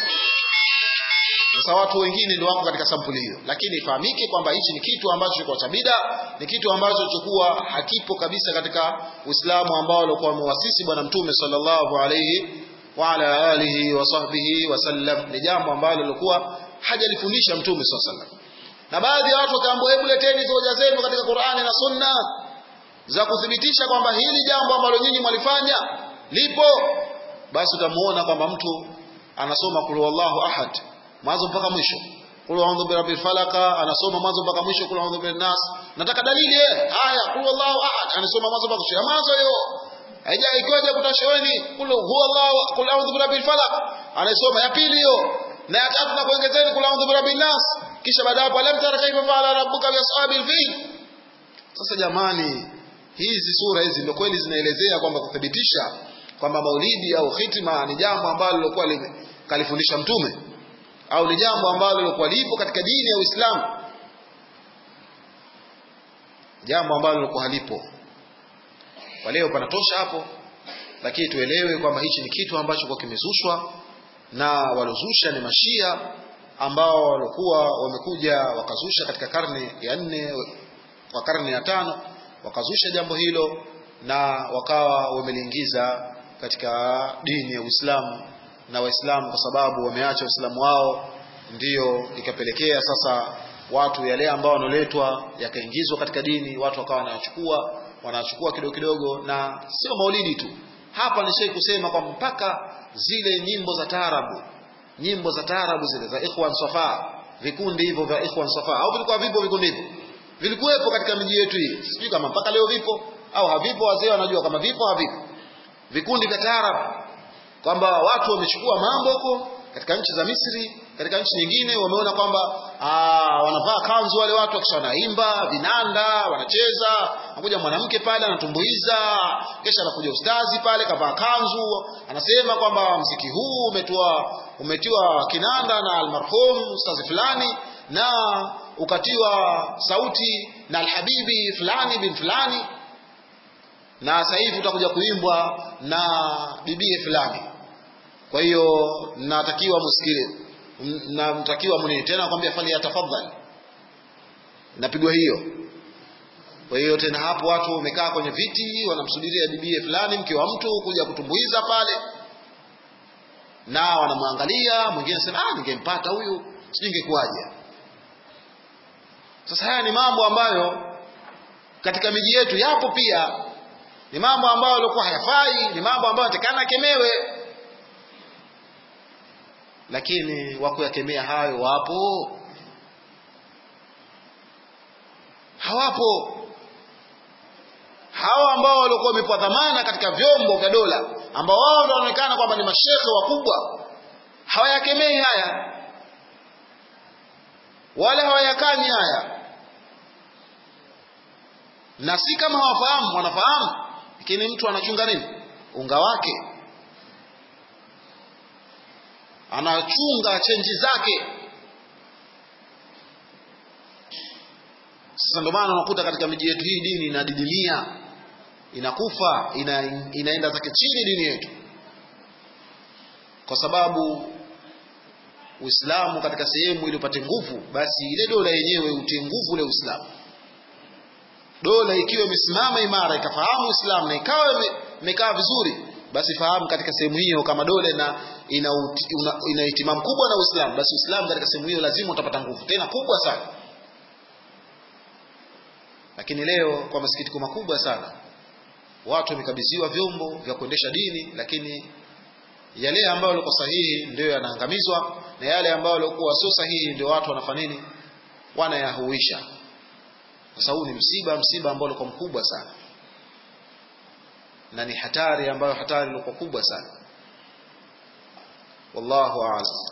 sasa watu wengine ndio wako katika sampuli hiyo lakini ifahamike kwamba hichi ni kitu ambacho kwa tabida ni kitu ambacho chokuwa hakipo kabisa katika Uislamu ambao alikuwa amewasisi bwana mtume sallallahu alayhi wa ala alihi wa sahbihi wasallam ni jambo ambalo lilikuwa hajalifundisha mtume sallallahu alayhi na baadhi ya watu wakaambiwa hebu leteni hoja zenu katika Qur'ani na Sunna za kuthibitisha kwamba hili jambo ambalo nyinyi mwalifanya lipo basi utamuona kwamba mtu anasoma kul wallahu ahad mwanzo mpaka mwisho kul a'udhu birabbil falaq anasoma mwanzo mpaka mwisho kul a'udhu bin nas nataka dalili eh haya kul wallahu ahad anasoma mwanzo mpaka mwisho mwanzo hiyo haija ikoje kutashaweni kul huwallahu kul a'udhu birabbil falaq anasoma ya pili hiyo na ya tatu na kuongezeni kul a'udhu birabbin nas kisha baada hapo alam tara kaifa fa'ala rabbuka bi ashabil fil sasa jamani hizi sura hizi ndio kweli zinaelezea kwamba kuthibitisha kwamba maulidi au hitima ni jambo ambalo lilikuwa kalifundisha mtume au ni jambo ambalo lilikuwa lipo katika dini ya Uislamu jambo ambalo lilikuwa halipo kwa leo panatosha hapo lakini tuelewe kwamba hichi ni kitu ambacho kwa kimezushwa na walozusha ni mashia ambao walikuwa wamekuja wakazusha katika karne ya nne kwa karne ya tano wakazusha jambo hilo na wakawa wameliingiza katika dini ya Uislamu na Waislamu kwa sababu wameacha Uislamu wao ndiyo ikapelekea sasa watu yale ambao wanoletwa yakaingizwa katika dini watu wakawa wanachukua wanachukua kidogo kidogo na sio maulidi tu hapa nishai kusema kwamba mpaka zile nyimbo za taarabu nyimbo za taarabu zile za Ikhwan Safa vikundi hivyo vya Ikhwan Safa au vilikuwa vipo vikundi hivyo vilikuwepo katika miji yetu hii sijui kama mpaka leo vipo au havipo wazee wanajua kama vipo havipo vikundi vya taarabu kwamba watu wamechukua mambo huko katika nchi za Misri katika nchi nyingine wameona kwamba wanavaa kanzu wale watu wakisha wanaimba vinanda wanacheza anakuja mwanamke pale anatumbuiza kisha anakuja ustazi pale kavaa kanzu anasema kwamba mziki huu umetiwa umetiwa kinanda na almarhum ustazi fulani na ukatiwa sauti na alhabibi fulani bin fulani na sasa hivi utakuja kuimbwa na bibie fulani kwa hiyo natakiwa musikile namtakiwa muni tena kwambia fali atafadhali napigwa hiyo kwa hiyo tena hapo watu wamekaa kwenye viti wanamsubiria bibie fulani mke wa mtu kuja kutumbuiza pale na wanamwangalia mwingine anasema ah ningempata huyu sijui ingekuwaje sasa haya ni mambo ambayo katika miji yetu yapo pia ni mambo ambayo yalikuwa hayafai ni mambo ambayo yatakana kemewe lakini wakuyakemea hayo wapo hawapo hawa ambao walikuwa wamepewa dhamana katika vyombo vya dola ambao wao ndio wanaonekana kwamba ni mashehe wakubwa hawayakemei haya wala hawayakanyi haya na si kama hawafahamu wanafahamu lakini mtu anachunga nini unga wake anachunga chenji zake sasa ndio maana unakuta katika miji yetu hii dini inadidimia inakufa ina, inaenda zake chini dini yetu kwa sababu Uislamu katika sehemu ili upate nguvu basi ile dola yenyewe utie nguvu ule Uislamu dola ikiwa imesimama imara ikafahamu Uislamu na ikawa imekaa vizuri basi fahamu katika sehemu hiyo kama dola na ina, ina, ina itimamu kubwa na Uislamu basi Uislamu katika sehemu hiyo lazima utapata nguvu tena kubwa sana lakini leo kwa masikitiko makubwa sana watu wamekabidhiwa vyombo vya kuendesha dini lakini yale ambayo yalikuwa sahihi ndio yanaangamizwa na yale ambayo yalikuwa sio sahihi ndio watu wanafanya nini wanayahuisha sasa huu ni msiba msiba ambao ulikuwa mkubwa sana na ni hatari ambayo hatari ilikuwa kubwa sana wallahu a'lam